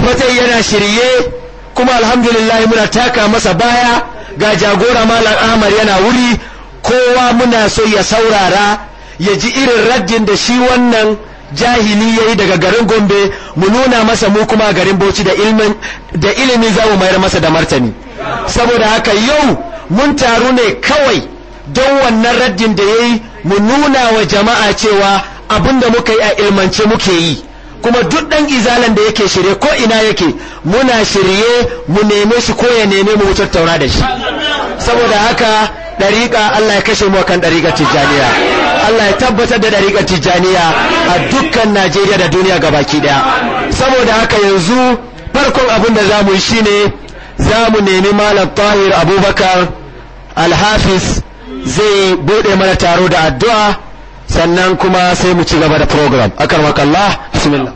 abul fatai yana shirye kuma alhamdulillah muna taka masa baya ga jagora malam ahmad yana wuri kowa muna so ya saurara ya ji irin raddin da shi wannan jahili ya yi daga garin gombe mu nuna masa mu kuma garin bauchi da ilimi za mu mayar masa da martani saboda haka yau mun taru ne kawai don wannan raddin da ya yi mu nuna wa jama'a cewa abin da muka yi a ilmance muke yi kuma duk ɗan izalan da yake shirye ko ina yake muna shirye mu neme shi ko ya neme mu tattauna da shi saboda haka ɗariƙa Allah ya kashe mu kan ɗariƙar tijjaniya Allah ya tabbatar da ɗariƙar tijjaniya a dukkan Najeriya da duniya gabaki ɗaya saboda haka yanzu farkon abin da za mu yi shine za mu nemi malam tahir abubakar alhafiz zai buɗe mana taro da addu'a sannan kuma sai mu ci gaba da program akar makallah bismillah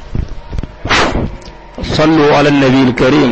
sallu ala nabi karim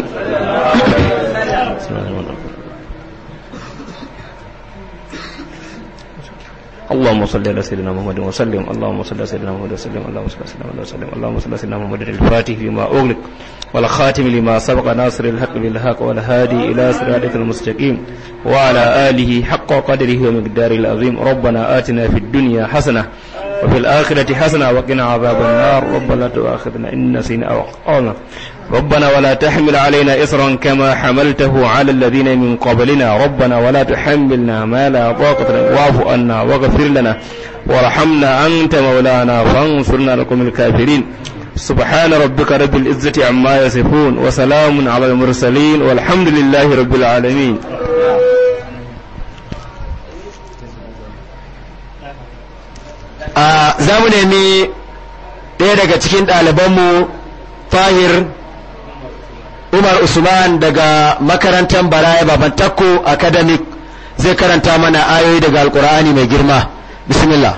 اللهم صل على سيدنا محمد وسلم اللهم صل على سيدنا محمد وسلم اللهم صل على سيدنا محمد وسلم اللهم صل على سيدنا محمد الفاتح لما أغلق والخاتم لما سبق ناصر الحق بالحق والهادي إلى صراطك المستقيم وعلى آله حق قدره ومقداره العظيم ربنا آتنا في الدنيا حسنة وفي الآخرة حسنة وقنا عذاب النار ربنا لا تؤاخذنا إن نسينا أو أخطأنا ربنا ولا تحمل علينا إصرا كما حملته على الذين من قبلنا ربنا ولا تحملنا ما لا طاقة لنا واعف عنا واغفر لنا وارحمنا أنت مولانا فانصرنا لكم الكافرين سبحان ربك رب العزة عما يصفون وسلام على المرسلين والحمد لله رب العالمين za mu nemi ɗaya daga cikin ɗalibanmu fahir umar usman daga makarantar baraya baban takko academic zai karanta mana ayoyi daga alkur'ani mai girma bismillah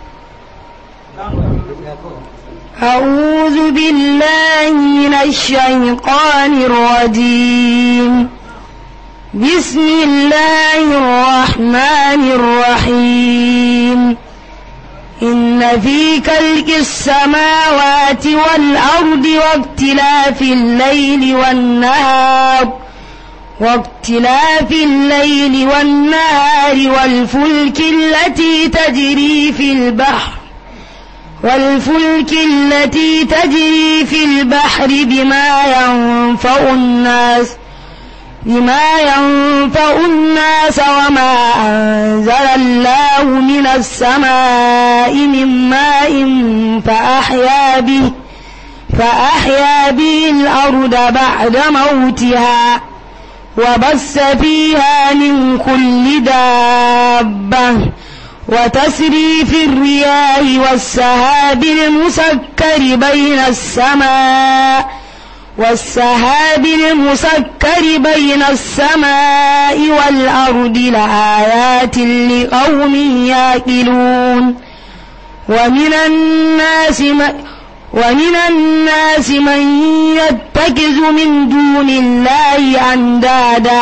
أعوذ بالله من الشيطان الرجيم بسم الله الرحمن الرحيم إن في كلك السماوات والأرض واختلاف الليل والنهار واختلاف الليل والنهار والفلك التي تجري في البحر والفلك التي تجري في البحر بما ينفع الناس بما ينفع الناس وما أنزل الله من السماء من ماء فأحيا به فأحيا به الأرض بعد موتها وبث فيها من كل دابة وتسريف الرياح والسهاب المسكر بين السماء والسهاب المسكر بين السماء والأرض لآيات لقوم يعقلون ومن الناس من ومن الناس من يتخذ من دون الله أندادا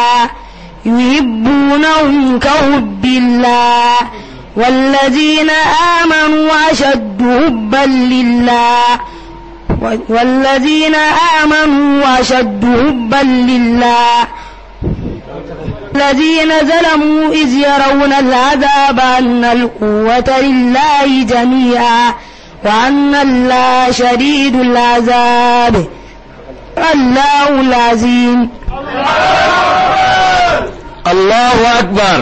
يحبونهم كحب الله والذين آمنوا أشد حبا لله والذين آمنوا أشد حبا لله الذين ظلموا إذ يرون العذاب أن القوة لله جميعا وأن الله شديد العذاب الله العظيم Allahu Akbar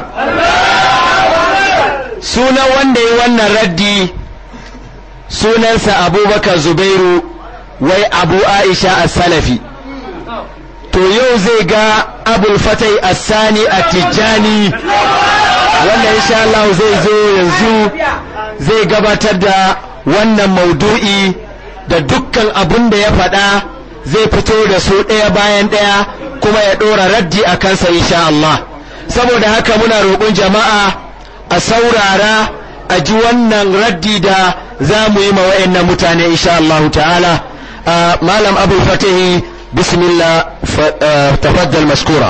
sunan wanda ya wannan raddi sunansa abubakar zubairu wai abu aisha as-salafi to yau zai ga abul fatai as-sani at-tijani wanda insha Allah zai zo yanzu zai gabatar da wannan maudu'i da dukkan abin da ya faɗa zai fito da su ɗaya bayan ɗaya kuma ya ɗora raddi a kansa insha Allah saboda haka muna roƙon jama'a a saurara a ji wannan raddi da za mu yi ma wa'annan mutane insha Allah ta'ala malam abu fatihi bismillah tafaddal maskura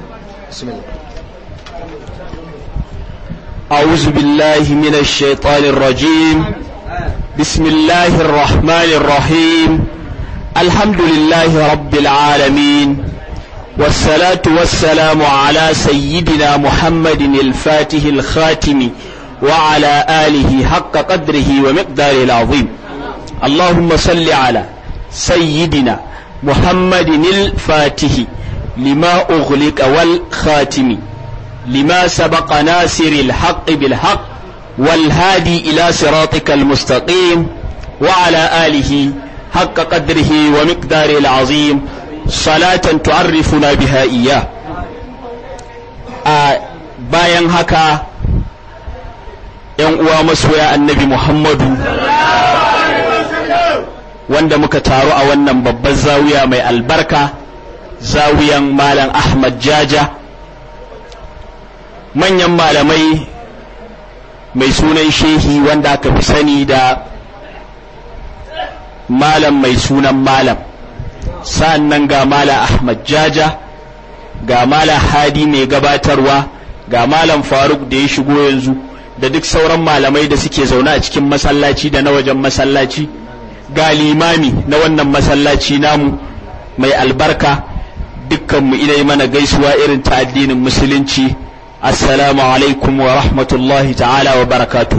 أعوذ بالله من الشيطان الرجيم بسم الله الرحمن الرحيم الحمد لله رب العالمين والصلاة والسلام على سيدنا محمد الفاتح الخاتم وعلى آله حق قدره ومقداره العظيم اللهم صل على سيدنا محمد الفاتح لما أغلق والخاتم لما سبق ناصر الحق بالحق والهادي إلى صراطك المستقيم وعلى آله حق قدره ومقداره العظيم صلاة تعرفنا بها إياه bayan haka ‘yan uwa masoya annabi Muhammadu wanda muka taru a wannan babbar zawiya mai albarka zawiyan Malam Ahmad Jaja manyan malamai mai sunan shehi wanda aka fi sani da malam mai sunan malam sa'annan ga Malam Ahmad Jaja ga Malam Hadi mai gabatarwa ga Malam Faruk da ya shigo yanzu da duk sauran malamai da suke zaune a cikin masallaci da na wajen masallaci ga limami na wannan masallaci namu mai albarka dukkanmu ina mana gaisuwa irin ta addinin musulunci assalamu alaikum wa rahmatullahi ta'ala wa barakatu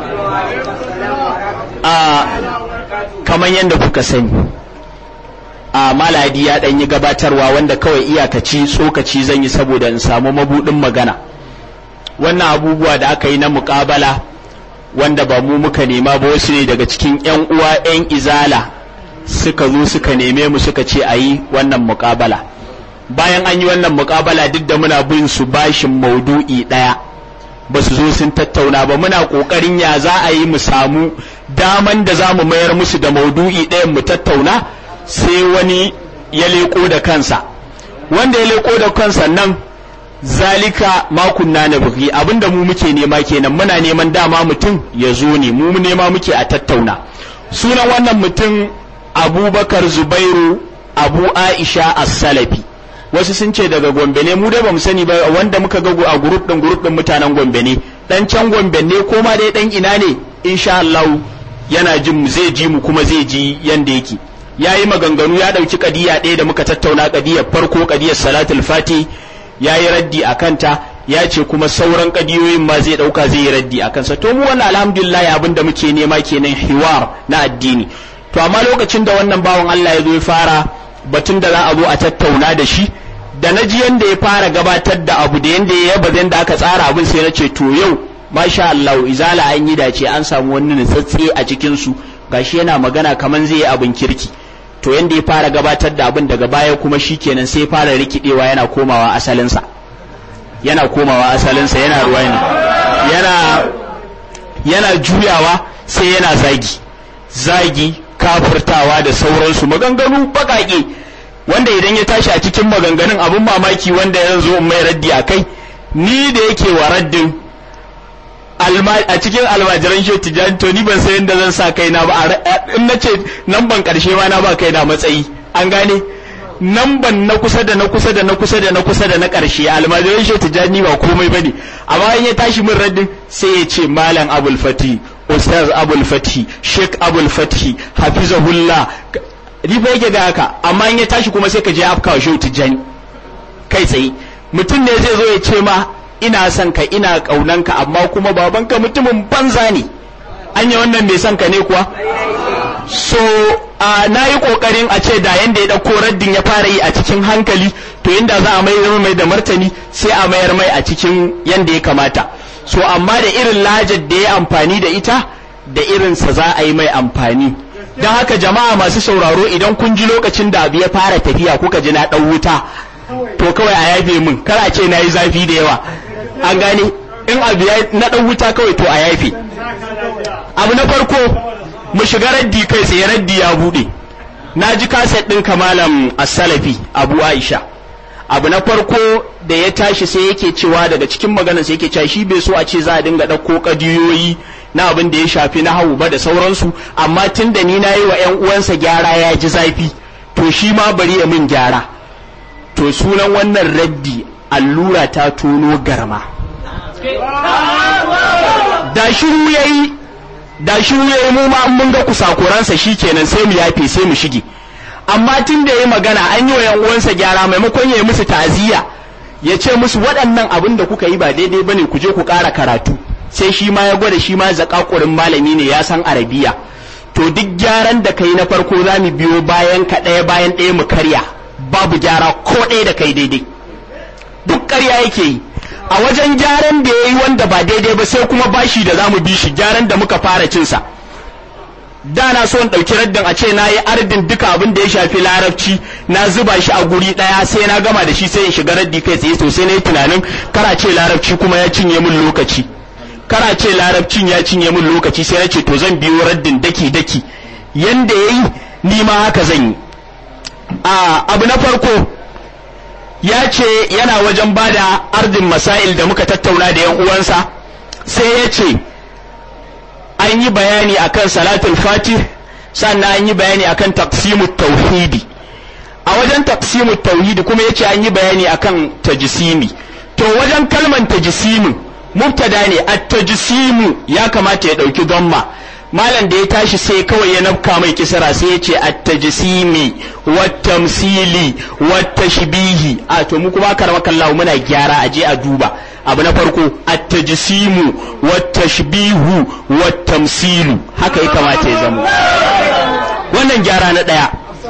a kamar yadda kuka sani a maladi ya ɗan yi gabatarwa wanda kawai iyakaci tsokaci zan yi saboda in samu mabudin magana wannan abubuwa da aka yi na muƙabala wanda ba mu muka nema ba wasu ne daga cikin 'yan uwa 'yan izala suka zo suka neme mu suka ce a yi wannan muƙabala bayan an yi wannan muƙabala duk da muna bin su bashin maudu'i ɗaya ba su zo sun tattauna ba muna ƙoƙarin ya za a yi mu samu daman da za mu mayar musu da maudu'i ɗayan mu tattauna sai wani ya leƙo da kansa wanda ya leƙo da kansa nan zalika makunna na bugi abinda mu muke nema kenan muna neman dama mutum ya zo ne mu nema muke a tattauna sunan wannan mutum abubakar zubairu abu aisha as-salafi wasu sun ce daga gombe ne mu dai bamu sani ba wanda muka ga a group din group din mutanen gombe ne dan can gombe ne ko ma dai dan ina ne insha Allah yana jin mu zai ji mu kuma zai ji yanda yake yayi maganganu ya dauki kadiya ɗaya da muka tattauna kadiyar farko kadiyar salatul fati ya yi raddi a kanta ya ce kuma sauran kadiyoyin ma zai dauka zai yi raddi a kansa to mu wannan alhamdulillah abin da muke nema kenan hiwar na addini to amma lokacin da wannan bawan Allah ya zo ya fara batun da za a zo a tattauna da shi da na ji yanda ya fara gabatar da abu da yanda ya yaba yanda aka tsara abin sai na ce to yau masha Allah izala an yi dace an samu wani nutsatse a cikin su gashi yana magana kaman zai yi abin kirki to yanda ya fara gabatar da abin daga baya kuma shikenan sai fara rikidewa yana komawa asalinsa yana komawa asalinsa yana ruwa ne yana yana juyawa sai yana zagi zagi kafurtawa da sauransu maganganu baƙaƙe wanda idan ya tashi a cikin maganganun abin mamaki wanda ya zo mai raddi a kai ni da yake wa raddin a cikin almajiran shi tijjani to ni ban san yadda zan sa kaina ba in na ce nan ban karshe ma na ba kaina matsayi an gane nan ban na kusa da na kusa da na kusa da na kusa da na karshe almajiran shi tijjani ba komai bane amma in ya tashi min raddin sai ya ce malam abul fati ustaz abul fati sheikh abul fati hafizahullah ni ba yake ga haka amma in ya tashi kuma sai ka je afka wa shehu tijjani kai tsaye mutum ne zai zo ya ce ma ina son ka ina ƙaunanka amma kuma babanka mutumin banza ne an yi wannan mai son ka ne kuwa so uh, na yi ƙoƙarin a ce da yanda ya ɗauko raddin ya fara yi a cikin hankali to yanda za a mai mai da martani sai a mayar mai a cikin yanda ya kamata so amma da irin lajar da ya amfani da ita da irinsa za a yi mai amfani don haka jama'a masu sauraro idan kun ji lokacin da abu ya fara tafiya kuka ji na ɗan wuta to kawai a yafe min kar a ce na yi zafi da yawa an gane in abu ya na ɗan wuta kawai to a yafe abu na farko mu shiga raddi kai tsaye raddi ya buɗe na ji kaset ɗin kamalan asalafi abu aisha abu na farko da ya tashi sai yake cewa daga cikin maganar sai yake cewa shi bai so a ce za a dinga ɗauko ƙadiyoyi na abin da ya shafi na hau ba da sauransu amma tun da ni na yi wa 'yan uwansa gyara ya ji zafi to shi ma bari ya min gyara to sunan wannan raddi allura ta tono garma da shiru yayi da shiru yayi mu ma mun ga kusakuransa shikenan sai mu yafe sai mu shige amma tun da ya magana an yi wa yan uwansa gyara maimakon ya yi musu ta'aziyya ya ce musu waɗannan abin da kuka yi ba daidai bane ku je ku ƙara karatu sai shi ma ya gwada shi ma zakakurin malami ne ya san arabiya to duk gyaran da kai na farko za mu biyo bayan ka ɗaya bayan ɗaya mu karya babu gyara ko ɗaya da kai daidai duk ƙarya yake yi a wajen gyaran da ya yi wanda ba daidai ba sai kuma bashi da za mu bi shi gyaran da muka fara cinsa da na so in ɗauki raddin a ce na yi ardin duka abin da ya shafi larabci na zuba shi a guri ɗaya sai na gama da shi sai in shiga raddi kai tsaye sosai na yi tunanin kara ce larabci kuma ya cinye min lokaci kara ce larabcin ya cinye min lokaci sai na ce to zan biyo raddin daki daki yanda ya yi ni ma haka zan yi a abu na farko ya ce yana wajen bada ardin masail da muka tattauna da yan uwansa sai ya ce an yi bayani akan salatul fatih sannan an yi bayani akan taqsimut tauhidi a wajen taqsimut tauhidi kuma yace an yi bayani akan tajsimi to wajen kalman tajsimin mubtada ne at-tajsimu ya kamata ya dauki damma malam da ya tashi sai kawai ya nafka mai kisra sai ya ce at-tajsimi wat-tamsili wat-tashbihi a to mu kuma karama kallahu muna gyara aje a duba abu na farko at-tajsimu wat-tashbihu wat-tamsilu haka ya kamata ya zama wannan gyara na daya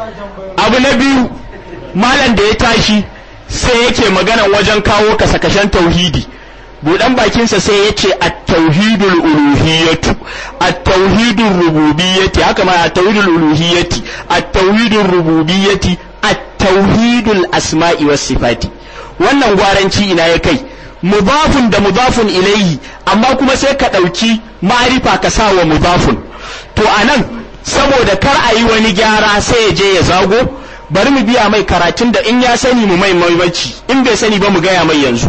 abu na biyu malam da ya tashi sai yake magana wajen kawo kasakashen tauhidi budan bakinsa sai ya ce at-tauhidul uluhiyyatu at-tauhidul rububiyyati haka ma at-tauhidul uluhiyyati at-tauhidul rububiyyati at-tauhidul asma'i was sifati wannan gwaranci ina ya kai mudafun da mudafun ilaihi amma kuma sai ka ɗauki ma'arifa ka sa wa mudafun to anan saboda kar a yi wani gyara sai ya je ya zago bari mu biya mai karatun da in ya sani mu mai maimaci in bai sani ba mu gaya mai yanzu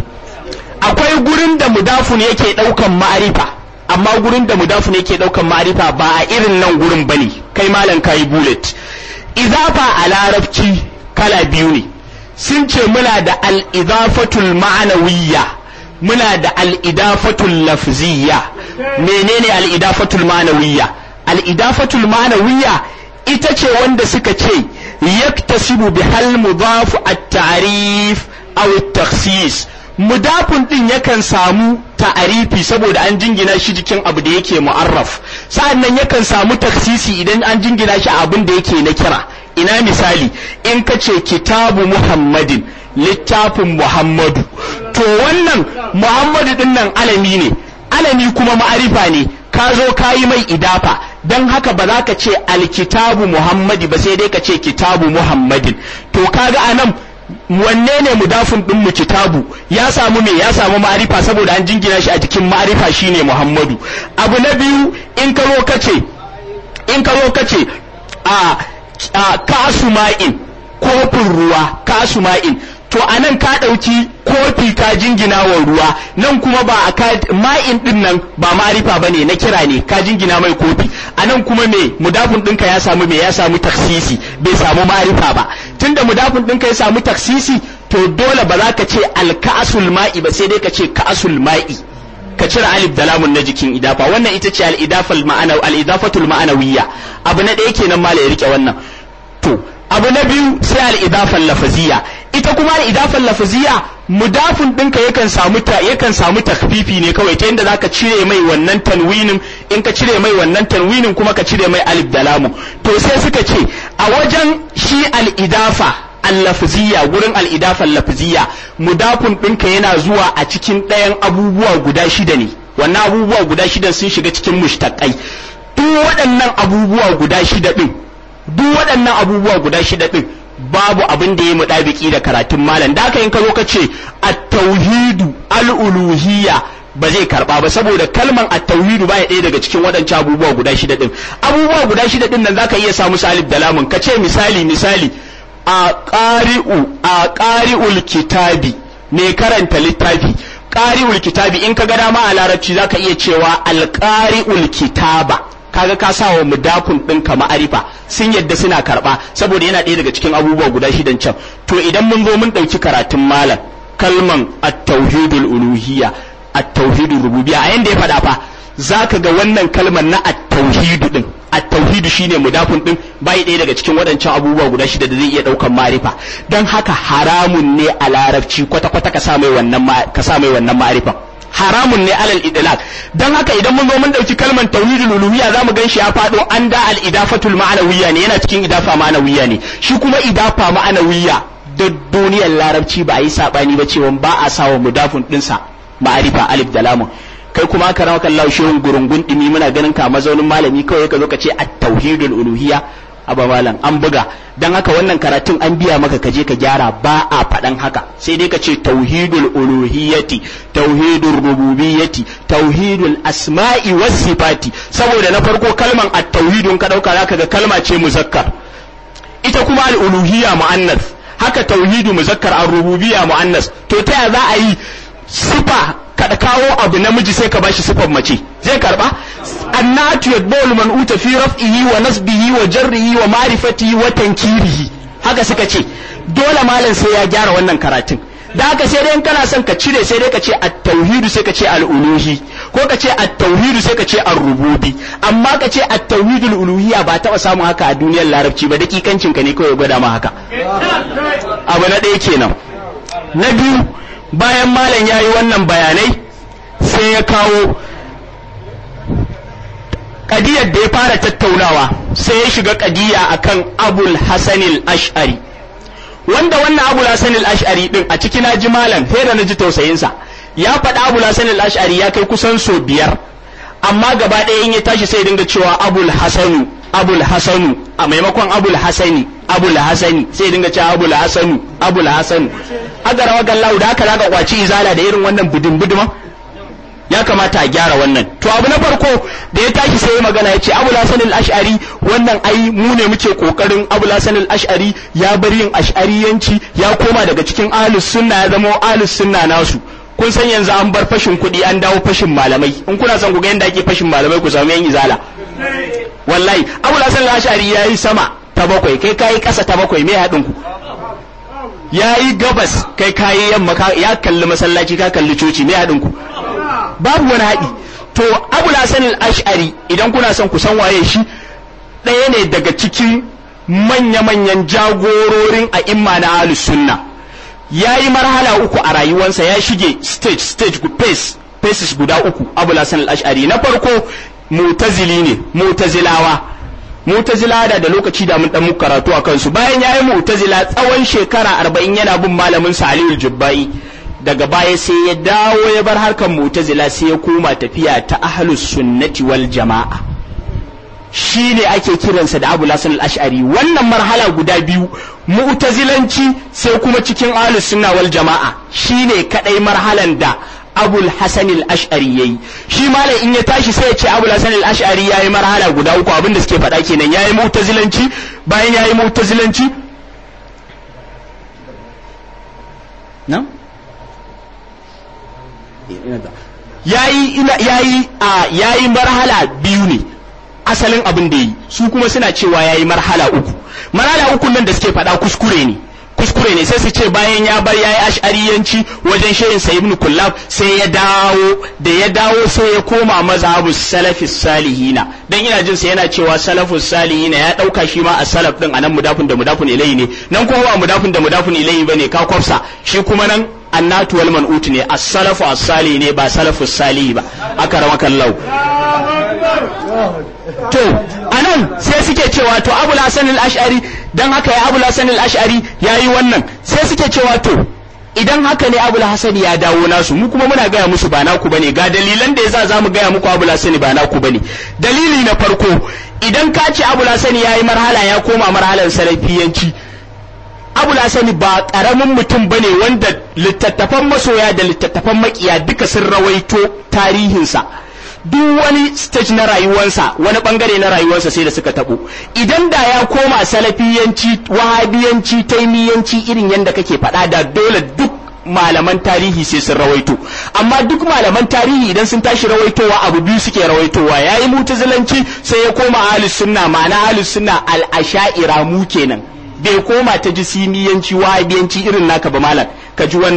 akwai gurin da mudafun yake daukan ma'arifa amma gurin da mudafun yake daukan ma'arifa ba a irin nan gurin bane kai malam kai bullet izafa a larabci kala biyu ne sun ce muna da al-idafatul ma'anawiyya muna da al-idafatul lafziyya menene al-idafatul ma'anawiyya al-idafatul ma'anawiyya ita ce wanda suka ce yaktasibu bihal mudafu at-ta'rif aw at-takhsis mudafun din yakan samu ta'arifi saboda an jingina shi jikin abu da yake mu'arraf sa'annan yakan samu taksisi idan an jingina shi abin da yake na kira ina misali in ka ce kitabu muhammadin littafin muhammadu to wannan muhammadu din nan alami ne alami kuma ma'arifa ne ka zo ka yi mai idafa don haka ba za ka ce alkitabu muhammadi ba sai dai ka ce kitabu muhammadin to kaga anan wanne ne mudafin din mu kitabu ya samu me ya samu ma'arifa saboda an jingina shi a jikin ma'arifa shine muhammadu abu na biyu in ka zo kace in ka zo kace a, a kasu ma'in kofin ruwa kasu ma'in to anan ka ɗauki kofi ka jingina wa ruwa nan kuma ba a ma'in din nan ba ma'arifa ba ne na kira ne ka jingina mai kofi anan kuma me mudafin ɗinka ya samu me ya samu taksisi bai samu ma'arifa ba tunda mudafin ɗinka ya samu taksisi to dole ba za ka ce alka'asul ma'i ba sai dai ka ce ka'asul ma'i ka cire alif da lamun na jikin idafa wannan ita ce al-idafal ma'ana al-idafatul ma'anawiyya abu na ɗaya kenan mala ya rike wannan to abu na biyu sai al-idafal lafaziyya ita kuma al-idafal lafaziyya mudafin ɗinka yakan samu ta yakan samu takfifi ne kawai ta yadda zaka cire mai wannan tanwinin in ka cire mai wannan tanwinin kuma ka cire mai alif da lamu to sai suka ce a wajen shi al-idafa al-lafziyya gurin al-idafa al-lafziyya mudafin ɗinka yana zuwa a cikin ɗayan abubuwa guda shida ne wannan abubuwa guda shida sun shiga cikin mushtaqai duk waɗannan abubuwa guda shida ɗin duk waɗannan abubuwa guda shida ɗin babu abin da ya muɗabiki da karatun malam da aka yin ka zo ka ce at-tauhidu al-uluhiyya ba zai karba ba saboda kalman at-tauhidu baya ɗaya daga cikin waɗancan abubuwa guda shida ɗin abubuwa guda shida ɗin nan zaka iya samu salif da lamun ka ce misali misali a qari'u a qari'ul kitabi mai karanta littafi qari'ul kitabi in ka ga dama a larabci zaka iya cewa al-qari'ul kitaba kaga ka sa wa mudafun ɗinka ma'arifa sun yadda suna karɓa saboda yana ɗaya daga cikin abubuwa guda shidan can to idan mun zo mun ɗauki karatun malam kalman at-tauhidul uluhiyya at-tauhidul rububiyya a yanda ya faɗa fa zaka ga wannan kalmar na at-tauhidu din at-tauhid shine mudafun din bai ɗaya daga cikin waɗancan abubuwa guda shida da zai iya ɗaukan ma'arifa don haka haramun ne a larabci kwata kwata ka sa mai wannan ka sa mai wannan ma'arifa haramun ne alal idlaq dan haka idan mun zo mun dauki kalmar tauhidul uluhiyya zamu gan shi ya fado an da al idafatul ma'anawiyya ne yana cikin idafa ma'anawiyya ne shi kuma idafa ma'anawiyya da duniyar larabci ba a yi sabani ba cewa ba a sawa mudafun dinsa ma'arifa alif da lamun kai kuma ka rawa kallahu shehun gurungun dimi muna ganin ka mazaunin malami kawai ka zo ka ce at-tauhidul uluhiyya aba malam an buga dan haka wannan karatun an biya maka kaje ka gyara ba a faɗan haka sai dai ka ce tauhidul uluhiyyati tauhidul rububiyyati tauhidul asma'i was sifati saboda na farko kalman at-tauhidun ka dauka zaka ga kalma ce muzakkar ita kuma al-uluhiyya muannas haka tauhidu muzakkar ar-rububiyya muannas to ta za a yi sifa ka kawo abu namiji sai ka bashi sifar mace zai karba annatu yadbul man uta fi raf'ihi wa nasbihi wa jarrihi wa ma'rifatihi wa tankirihi haka suka ce dole malam sai ya gyara wannan karatun da haka sai dai kana son ka cire sai dai ka ce at-tauhidu sai ka ce al-uluhi ko ka ce at-tauhidu sai ka ce ar-rububi amma ka ce at-tauhidul uluhiyya ba taba samun haka a duniyar larabci ba dakikancin ka ne kawai gwada ma haka abu na ɗaya kenan na biyu bayan malam ya yi wannan bayanai sai ya kawo kadiyar da ya fara tattaunawa sai ya shiga kadiya akan abul hasanil ash'ari wanda wannan abul hasanil ash'ari din a cikin naji malam hera na ji tausayinsa ya faɗa abul hasanil ash'ari ya kai kusan so biyar amma gaba ɗaya in ya tashi sai dinga cewa abul hasanu abul hasanu a maimakon abul hasani abul hasani sai dinga cewa abul hasanu abul hasanu aga rawa gallahu da haka zaka kwaci izala da irin wannan budin buduma ya kamata a gyara wannan to abu na farko da ya tashi sai magana ya ce abul hasan al-ash'ari wannan ai mu ne muke kokarin abul hasan al-ash'ari ya bar yin ash'ariyanci ya koma daga cikin ahlus sunna ya zama ahlus sunna nasu kun san yanzu an bar fashin kuɗi an dawo fashin malamai in kuna son ku ga yadda ake fashin malamai ku samu yan izala wallahi abul hasan al-ash'ari yayi sama ta bakwai kai kayi kasa ta bakwai me haɗin ku yayi gabas kai kayi yamma ya kalli masallaci ka kalli coci me haɗin ku babu wani haɗi to abul hasan al-ash'ari idan kuna son ku san waye shi ɗaya ne daga cikin manya-manyan jagororin a imma na ahlus sunna ya yi marhala uku a rayuwansa ya shige stage stage pace paces guda uku abul hasan al-ash'ari na farko mutazili ne mutazilawa mutazila da da lokaci da mun dan muku karatu a kansu bayan yayi mutazila tsawon shekara 40 yana bin malamin sa Aliyu Jubbai daga baya sai ya dawo ya bar harkar mutazila sai ya koma tafiya ta ahlus sunnati wal jama'a shi ne ake kiransa da Abu Hasan al-Ash'ari wannan marhala guda biyu mu'tazilanci sai kuma cikin ahlus sunna wal jama'a shine kadai marhalan da Abul Hasan al-Ash'ari yayi shi malam in ya tashi sai ya ce Abul Hasan al-Ash'ari yayi marhala guda uku abinda suke faɗa kenan yayi mu'tazilanci bayan yayi mu'tazilanci na yayi ina yayi a yayi marhala biyu ne asalin abin da yi su kuma suna cewa yayi marhala uku marhala uku nan da suke faɗa kuskure ne kuskure ne sai su ce bayan ya bar yayi ash'ariyanci wajen shehin sa ibn kullab sai ya dawo da ya dawo sai ya koma mazhabu salafis salihina dan ina jin sa yana cewa salafus salihina ya dauka shi ma a salaf din anan mudafun da mudafun ilayhi ne nan kuma ba mudafun da mudafun ilayhi bane ka kwafsa shi kuma nan annatu wal man'ut ne as-salafu as-salih ne ba salafus salih ba aka ramakallahu to anan sai suke cewa to abul hasan al-ash'ari dan haka ya abul hasan al-ash'ari yayi wannan sai suke cewa to idan haka ne abul hasan ya dawo nasu mu kuma muna gaya musu ba naku bane ga dalilan da yasa zamu gaya muku abul hasan ba naku bane dalili na farko idan ka ce abul hasan yayi marhala ya koma marhalan salafiyanci abul hasan ba karamin mutum bane wanda littattafan masoya da littattafan makiya duka sun rawaito tarihinsa duk wani stage na rayuwarsa wani bangare na rayuwarsa sai da suka tabo idan da ya koma salafiyanci wahabiyanci taimiyanci irin yadda kake faɗa da dole duk malaman tarihi sai sun rawaito amma duk malaman tarihi idan sun tashi rawaitowa abu biyu suke rawaitowa yayi mutazilanci sai ya koma ahlus sunna ma'ana ahlus sunna al-asha'ira mu kenan bai koma ta jisimiyanci wahabiyanci irin naka ba malam ka ji wannan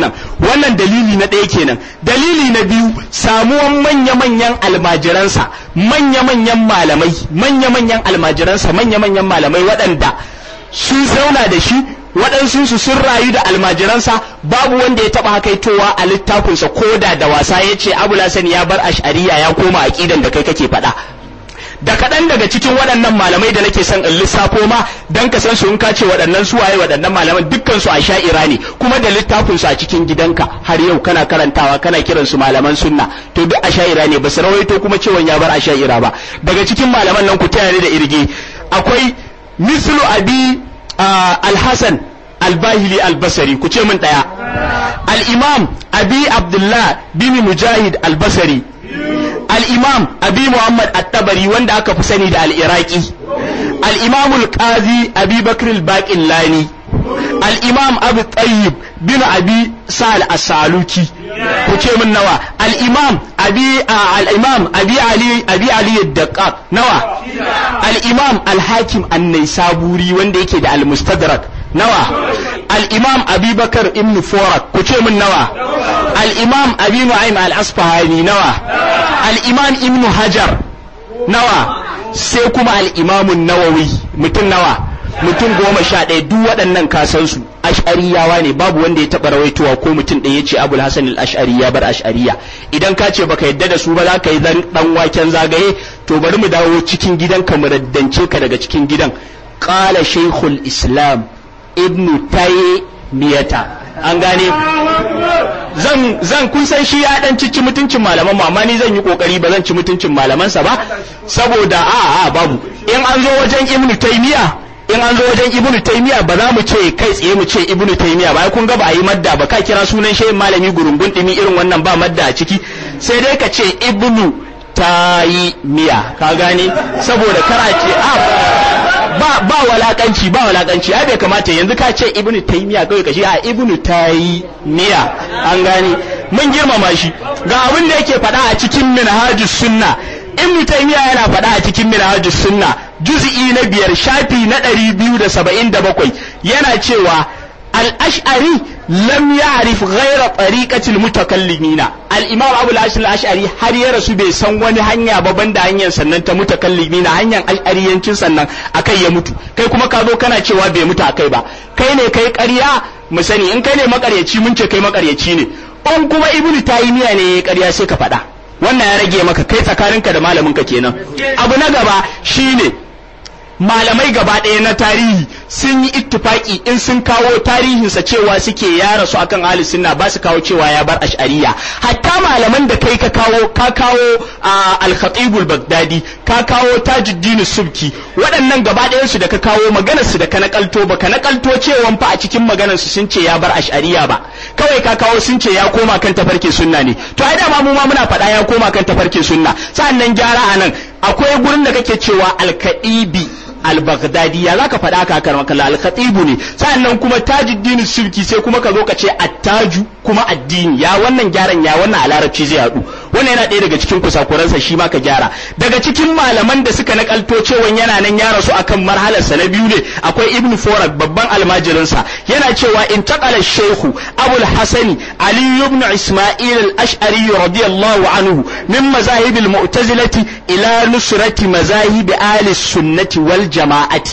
wannan dalili na ɗaya kenan dalili na biyu samuwan manya-manyan almajiransa manya-manyan malamai manya-manyan almajiransa manya-manyan malamai waɗanda sun zauna da shi waɗansu su sun rayu da almajiransa babu wanda ya taɓa hakaitowa a littafinsa ko da da wasa ya ce abu lasani ya bar ash'ariya ya koma aƙidan da kai kake faɗa da kaɗan daga cikin waɗannan malamai da nake son in lissafo ma dan ka san su in ka ce waɗannan su waye waɗannan malaman dukkan su a sha'ira ne kuma da littafin su a cikin gidanka har yau kana karantawa kana kiran su malaman sunna to duk a sha'ira ne ba su rawaito kuma cewa ya bar a sha'ira ba daga cikin malaman nan ku taya ni da irge akwai mislu abi al-hasan al-bahili al-basri ku ce min daya al-imam abi abdullah bin mujahid al-basri al-imam abi muhammad at-tabari wanda aka fi sani da al-iraqi al-imam al-qazi abi bakr al-baqillani al-imam abu tayyib bin abi sal as-saluki ku ce min nawa al-imam abi al-imam abi ali abi ali ad-daqqaq nawa al-imam al-hakim an-naisaburi wanda yake da al-mustadrak nawa al-imam abubakar ibn forak ku ce min nawa al-imam abi nu'aym al-asfahani nawa al-imam ibn hajar nawa sai kuma al-imam an-nawawi mutum nawa mutum goma sha ɗaya duk waɗannan kasansu ash'ariyawa ne babu wanda ya taɓa rawaitowa ko mutum ɗaya ya ce abul hasan al-ash'ari ya bar ash'ariya idan ka ce baka yadda da su ba za ka yi dan waken zagaye to bari mu dawo cikin gidan ka mu raddance ka daga cikin gidan qala shaykhul islam ibnu taymiyata an gane zan zan kun san shi ya dan cici mutuncin malaman mu amma ni zan yi kokari ba zan ci mutuncin malamansa ba saboda a a babu in an zo wajen ibnu taymiya in an zo wajen ibnu taymiya ba za mu ce kai tsaye mu ce ibnu taymiya ba kun ga ba a yi madda ba ka kira sunan shehin malami gurungun dimi irin wannan ba madda a ciki sai dai ka ce ibnu taymiya ka gane saboda kara ce a ba ba walakanci ba walakanci ai bai kamata yanzu ka ce ibnu taymiya kawai ka ce a ibnu taymiya an gane mun girmama shi ga abin da yake faɗa a cikin minhajus sunna ibnu taymiya yana faɗa a cikin minhajus sunna juz'i na biyar shafi na ɗari biyu da saba'in da bakwai yana cewa al-ash'ari lam ya'rif ghayra tariqatil mutakallimina al-imam abu al-ash'ari har ya rasu bai san wani hanya ba banda hanyar sannan ta mutakallimina hanyar ash'ariyancin sannan akai ya mutu kai kuma ka zo kana cewa bai mutu akai ba kai ne kai ƙarya mu sani in kai ne makaryaci mun ce kai makaryaci ne in kuma ibnu taymiya ne ya ƙarya sai ka faɗa wannan ya rage maka kai tsakaninka da malaminka kenan abu na gaba shine malamai gaba ɗaya na tarihi sun yi ittifaki in sun kawo tarihinsa cewa suke ya rasu akan ahli sunna ba su kawo cewa ya bar ash'ariya hatta malaman da kai ka kawo ka kawo al-khatibul baghdadi ka kawo tajuddin subki waɗannan gaba ɗayan su da ka kawo maganar su da ka nakalto ba ka nakalto cewa fa a cikin maganar su sun ce ya bar ash'ariya ba kawai ka kawo sun ce ya koma kan tafarkin sunna ne to ai dama mu ma muna faɗa ya koma kan tafarkin sunna sa'annan gyara anan akwai gurin da kake cewa al-kadibi al-baghdadi ya zaka faɗa ka kar makalla al-khatibu ne sannan kuma tajuddin sulki sai kuma ka zo ka ce attaju kuma addini ya wannan gyaran ya wannan a larabci zai haɗu wannan yana ɗaya daga cikin kusakuransa shi ma ka gyara daga cikin malaman da suka nakalto cewa yana nan ya rasu akan marhalarsa na biyu ne akwai ibnu forak babban almajirinsa yana cewa in taqala shaykhu abul hasani ali ibn isma'il al-ash'ari radiyallahu anhu min mazahib al-mu'tazilati ila nusrati mazahib ahli sunnati wal jama'ati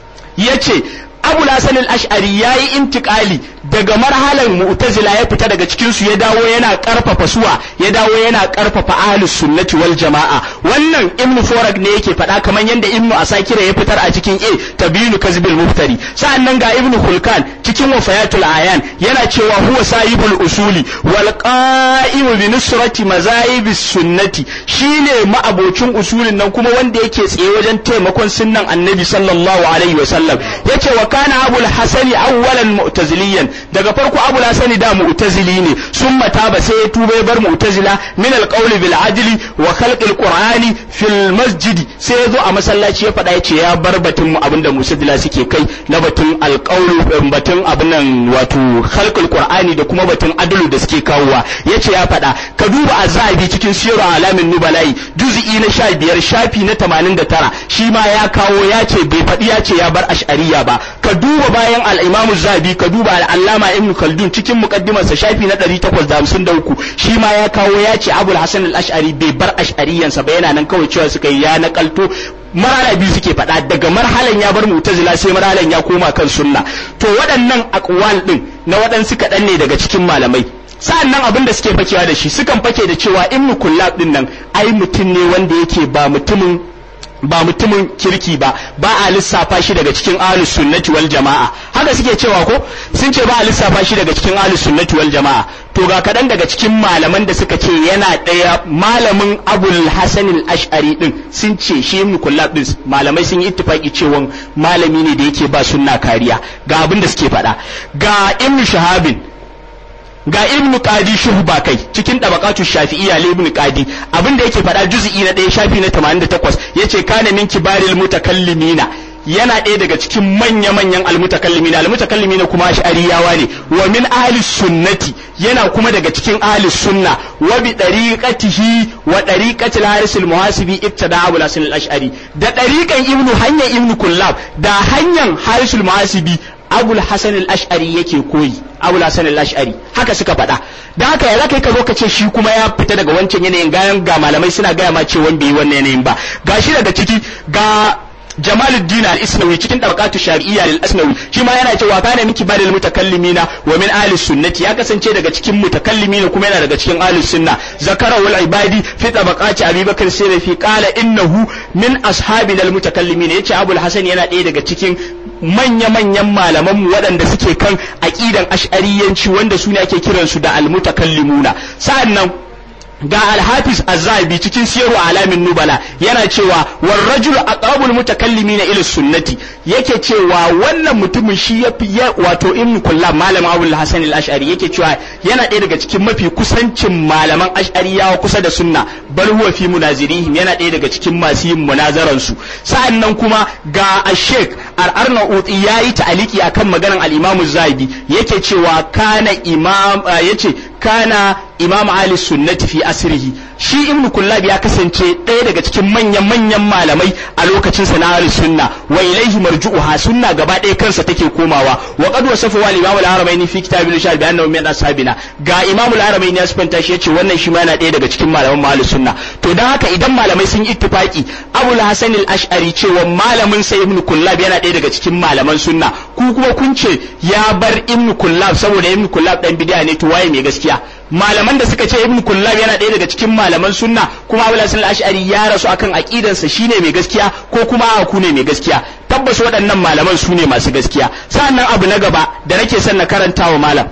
yace Abu Hasan al-Ash'ari yayi intikali daga marhalar Mu'tazila ya fita daga cikin su ya dawo yana karfafa suwa ya dawo yana karfafa ahlus sunnati wal jama'a wannan Ibn Forag ne yake faɗa kamar yanda Ibn Asakira ya fitar a cikin A Tabinu Kazbil Muftari sa'annan ga Ibn Khulkan cikin Wafayatul Ayan yana cewa huwa sahibul usuli wal qa'imu bi nusrati mazahibis sunnati shine ma'abocin usulin nan kuma wanda yake tsaye wajen taimakon sunnan Annabi sallallahu alaihi wasallam yace wa kana abul hasani awwalan mu'taziliyan daga farko abul hasani da mu'tazili ne sun mata ba sai ya tuba ya bar mu'tazila min alqawli bil adli wa khalqil qur'ani albani fil masjidi sai ya zo a masallaci ya faɗa ya ce ya bar batun abinda musadila suke kai na batun alƙawlu batun abin nan wato khalqul qur'ani da kuma batun adalu da suke kawowa ya ce ya faɗa ka duba azabi cikin siru alamin nubalai juz'i na sha biyar shafi na tamanin da tara shi ma ya kawo ya ce bai faɗi ya ce ya bar ash'ariya ba ka duba bayan al-imamu zabi ka duba al-allama ibn khaldun cikin muqaddimarsa shafi na ɗari takwas da hamsin da uku shi ma ya kawo ya ce abul hasan al-ash'ari bai bar ash'ariyansa ba yana nan kawai cewa suka yi ya nakalto marhala biyu suke faɗa daga marhalan ya bar mu'tazila sai marhalan ya koma kan sunna to waɗannan aqwal din na waɗansu kaɗan ne daga cikin malamai sa'an nan abin da suke fakewa da shi sukan fake da cewa in kullab din nan ai mutum ne wanda yake ba mutumin ba mutumin kirki ba ba a lissafa shi daga cikin ahlus sunnati wal jama'a haka suke cewa ko sun ce ba a lissafa shi daga cikin ahlus sunnati wal jama'a to ga kaɗan daga cikin malaman da suka ce yana ɗaya malamin abul hasan al-ash'ari din sun ce shi ibn kullab din malamai sun yi ittifaki cewa malami ne da yake ba sunna kariya ga abin da suke faɗa ga ibn shahabin ga ibnu qadi shuhba kai cikin tabaqatu shafi'iyya li ibnu qadi abinda yake faɗa juz'i na ɗaya shafi na 88 yace kana min kibaril mutakallimina yana ɗaya daga cikin manya-manyan almutakallimina almutakallimina kuma ash'ariyawa ne wa min ahli sunnati yana kuma daga cikin ahli sunna wa bi dariqatihi wa dariqati al-haris al-muhasibi ibtada abu al al-ash'ari da dariqan ibnu hanyar ibnu kullab da hanyar haris al-muhasibi abul hasan al-ash'ari yake koyi abul hasan al-ash'ari haka suka faɗa da haka ya zaka ka zo ka ce shi kuma ya fita daga wancan yanayin gayan ga malamai suna gaya ma ce wanda yi wannan yanayin ba gashi daga ciki ga Jamaluddin al-Isnawi cikin tabaqatu shar'iyya lil Asnawi shi ma yana cewa kana min kibaril mutakallimina wa min ahli sunnati ya kasance daga cikin mutakallimina kuma yana daga cikin ahli sunna zakara wal ibadi fi tabaqati Abi Bakr Sirri qala innahu min ashabina al mutakallimina yace Abul Hasan yana ɗaya daga cikin manya-manyan malaman waɗanda suke kan aqidan ash'ariyanci wanda su ne ake kiransu da al-mutakallimuna sa'annan ga alhafiz azabi cikin siyaru alamin nubala yana cewa war rajulu aqrabul mutakallimin ila sunnati yake cewa wannan mutumin shi yafi wato ibn kullab malam abul hasan al-ash'ari yake cewa yana ɗaya daga cikin mafi kusancin malaman ash'ariyawa kusa da sunna bal huwa fi munazirihim yana ɗaya daga cikin masu yin munazaran su sa'annan kuma ga ash-sheikh al-arnaut yayi ta'aliki akan maganan al-imam zabi yake cewa kana imam yace kana imam ali sunnati fi asrihi shi ibnu kullab ya kasance ɗaya daga cikin manyan manyan malamai a lokacin sa na ahli sunna wa ilaihi marju'uha sunna gaba ɗaya kansa take komawa wa qad wasafa wal imam al-haramain fi kitab al-shahid bi annahu min ashabina ga imam al-haramain ya sifanta shi yace wannan shi ma yana ɗaya daga cikin malaman ahli sunna to dan haka idan malamai sun ittifaki abul hasan al-ash'ari cewa malamin sa ibnu kullab yana ɗaya daga cikin malaman sunna ku kuma kun ce ya bar ibnu kullab saboda ibnu kullab dan bid'a ne to waye mai gaskiya malaman da suka ce ibn kullab yana ɗaya daga cikin malaman sunna kuma abu hasan al-ash'ari ya rasu akan aqidansa shine mai gaskiya ko kuma a ku ne mai gaskiya tabbas waɗannan malaman su ne masu gaskiya sa'annan abu na gaba da nake son na karanta wa malam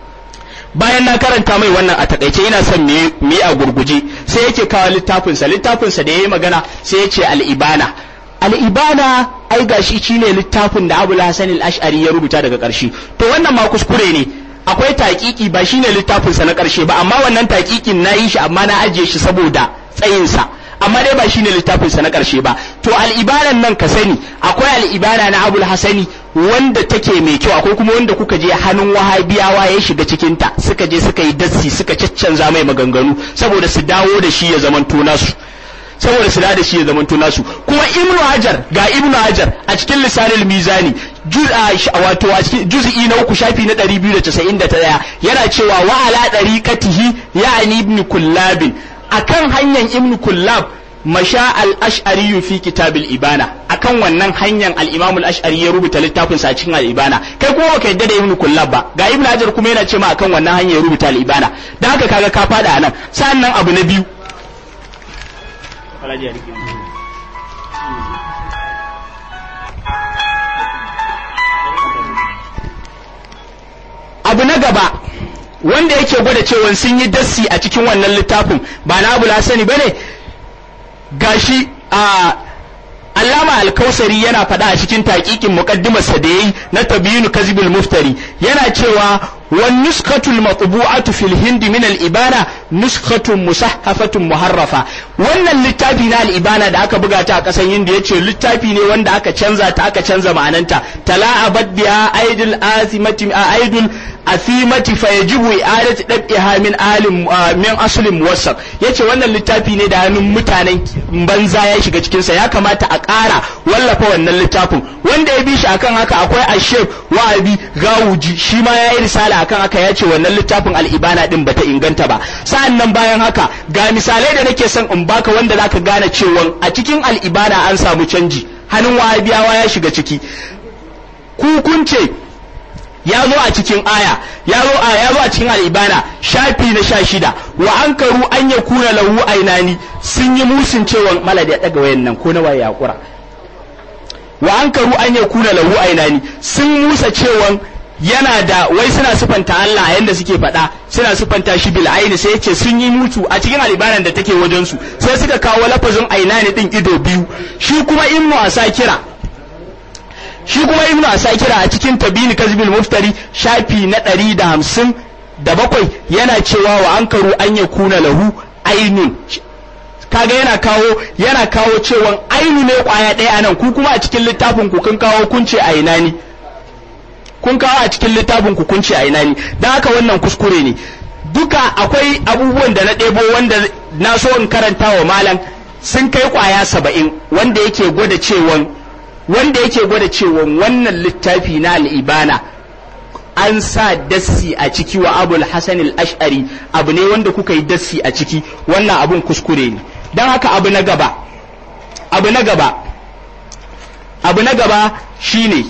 bayan na karanta mai wannan a takaice yana son me me a gurguje sai yake kawo littafinsa littafinsa da yayi magana sai ya ce al-ibana al-ibana ai gashi shine littafin da Abu Hasan al-Ash'ari ya rubuta daga ƙarshe to wannan ma kuskure ne akwai taƙiƙi ba shine littafinsa na ƙarshe ba amma wannan taƙiƙin na yi shi amma na ajiye shi saboda tsayinsa amma dai ba shine littafinsa na ƙarshe ba to al'ibanan nan ka sani akwai al'ibana na abul hasani wanda take mai kyau akwai kuma wanda kuka je hannun wahabiyawa ya shiga cikinta suka je suka yi dassi suka caccanza mai maganganu saboda su dawo da shi ya zamanto nasu saboda su da shi ya zamanto nasu kuma ibnu hajar ga ibnu hajar a cikin lisanul mizani wato a cikin juz'i na uku shafi na 291 yana cewa wa ala dariqatihi ya'ni ibn kullab akan hanyar ibn kullab masha al-ash'ari fi kitabil ibana akan wannan hanyar al-imam al-ash'ari ya rubuta littafin sa cikin al-ibana kai kuma baka yadda da ibn kullab ba ga ibn hajar kuma yana cewa akan wannan hanyar ya rubuta al-ibana dan haka kaga ka fada anan sannan abu na biyu abu na gaba wanda yake gwada cewa sun yi dassi a cikin wannan littafin ba na abu lasani ba ne gashi a Allama Alkausari yana faɗa a cikin taƙiƙin muqaddimarsa da yayi na tabyinu kazibul muftari yana cewa wan nuskatul matbu'atu fil hindi min al ibana nuskatun musahhafatun muharrafa wannan littafi na al'ibana da aka buga ta a ƙasar hindu ya ce littafi ne wanda aka canza ta aka canza ma'ananta tala'abat biha aidul asimati a aidul asimati fa yajibu i'adatu dab'iha min alim min aslin muwassaq yace wannan littafi ne da hannun mutanen banza ya shiga cikin sa ya kamata a ƙara wallafa wannan littafin wanda ya bi shi akan haka akwai ashef wa'abi gawuji shi ma ya yi risala akan haka ya ce wannan littafin al'ibana din bata inganta ba sa'an nan bayan haka ga misalai da nake son in baka wanda zaka gane cewa a cikin al'ibana an samu canji hannun wahabiyawa ya shiga ciki kukunce ya zo a cikin aya ya zo a ya zo a cikin al'ibana shafi na sha shida wa an karu an ya kuna lahu ainani sun yi musun cewa malada ya daga wayan nan ko na waye yakura wa an karu an ya kuna lahu ainani sun musa cewa yana da wai suna sufanta Allah a yanda suke faɗa suna sufanta shi bil aini sai yace sun yi mutu a cikin alibanan da take wajen su sai suka kawo lafazin ainani din ido biyu shi kuma ibnu asakira shi kuma ibnu asakira a cikin tabini kazbil muftari shafi na ɗari da hamsin da bakwai yana cewa wa ankaru an ya kuna lahu ainun kaga yana kawo yana kawo cewa ainu ne kwaya ɗaya anan ku kuma a cikin littafin ku kun kawo kunce ainani kun kawo a cikin littafin ku kun ce a ina ne don haka wannan kuskure ne duka akwai abubuwan da na ɗebo wanda na so in karanta wa malam sun kai kwaya saba'in wanda yake gwada cewan wanda yake gwada cewan wannan littafi na al'ibana an sa dassi a ciki wa abul hasan al-ash'ari abu ne wanda kuka yi dassi a ciki wannan abun kuskure ne don haka abu na gaba abu na gaba abu na gaba shine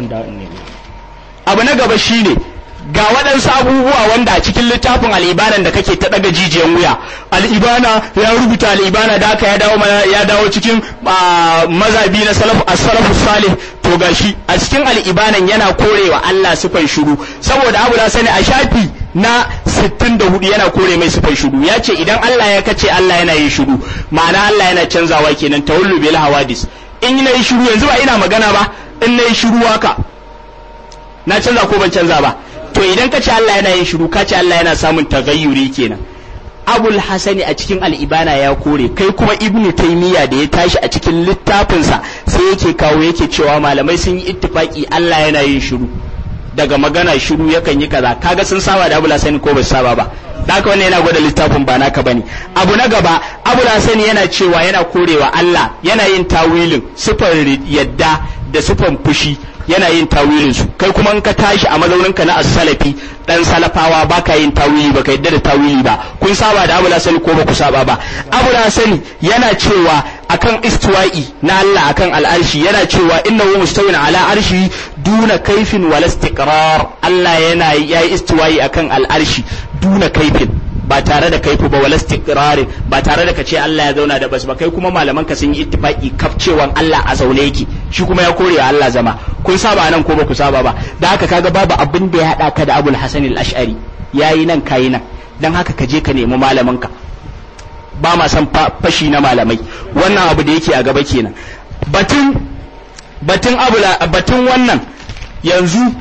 abu na gaba shine ga waɗansu abubuwa wanda a cikin littafin al'ibanan da kake ta ɗaga jijiyan wuya al'ibana ya rubuta al'ibana da aka ya dawo ya dawo cikin mazabi na salafu salih to gashi a cikin al'ibanan yana korewa Allah sifan shuru saboda abu da sani a shafi na 64 yana kore mai sifan shuru ya ce idan Allah ya kace Allah yana yin shuru ma'ana Allah yana canzawa kenan tawallu bil hawadis in na yi shuru yanzu ba ina magana ba in na yi shuru haka na canza ko ban canza ba to idan ka ce Allah yana yin shiru ka ce Allah yana samun tagayyuri kenan abul hasani a cikin al'ibana ya kore kai kuma ibnu taymiya da ya tashi a cikin littafinsa sai yake kawo yake cewa malamai sun yi ittifaki Allah yana yin shiru daga magana shiru yakan yi kaza kaga sun saba da abul hasani ko ba saba ba da haka wannan yana gwada littafin ba naka bane abu na gaba abul hasani yana cewa yana korewa Allah yana yin tawilin sifar yadda da sifan fushi yana yin tawilin su kai kuma in ka tashi a mazauninka na as-salafi dan salafawa baka yin tawili baka yadda da tawili ba kun saba da Abu Lasani ko ba ku saba ba Abu Lasani yana cewa akan istiwa'i na Allah akan al'arshi yana cewa innahu mustawin ala arshi duna kaifin wal istiqrar Allah yana yayi istiwa'i akan al'arshi duna kaifin ba tare da kaifu ba wala istiqrarin ba tare da kace Allah ya zauna da bas ba kai kuma malaman ka sun yi ittifaki kafcewan Allah a zaune yake shi kuma ya kore wa Allah zama kun saba nan ko ba ku saba ba da haka kaga babu abin da ya hada ka da Abul Hasan al-Ash'ari yayi nan kayi nan dan haka ka je ka nemi malaman ka ba ma san fashi na malamai wannan abu da yake a gaba kenan batun batun abula batun wannan yanzu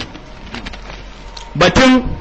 batun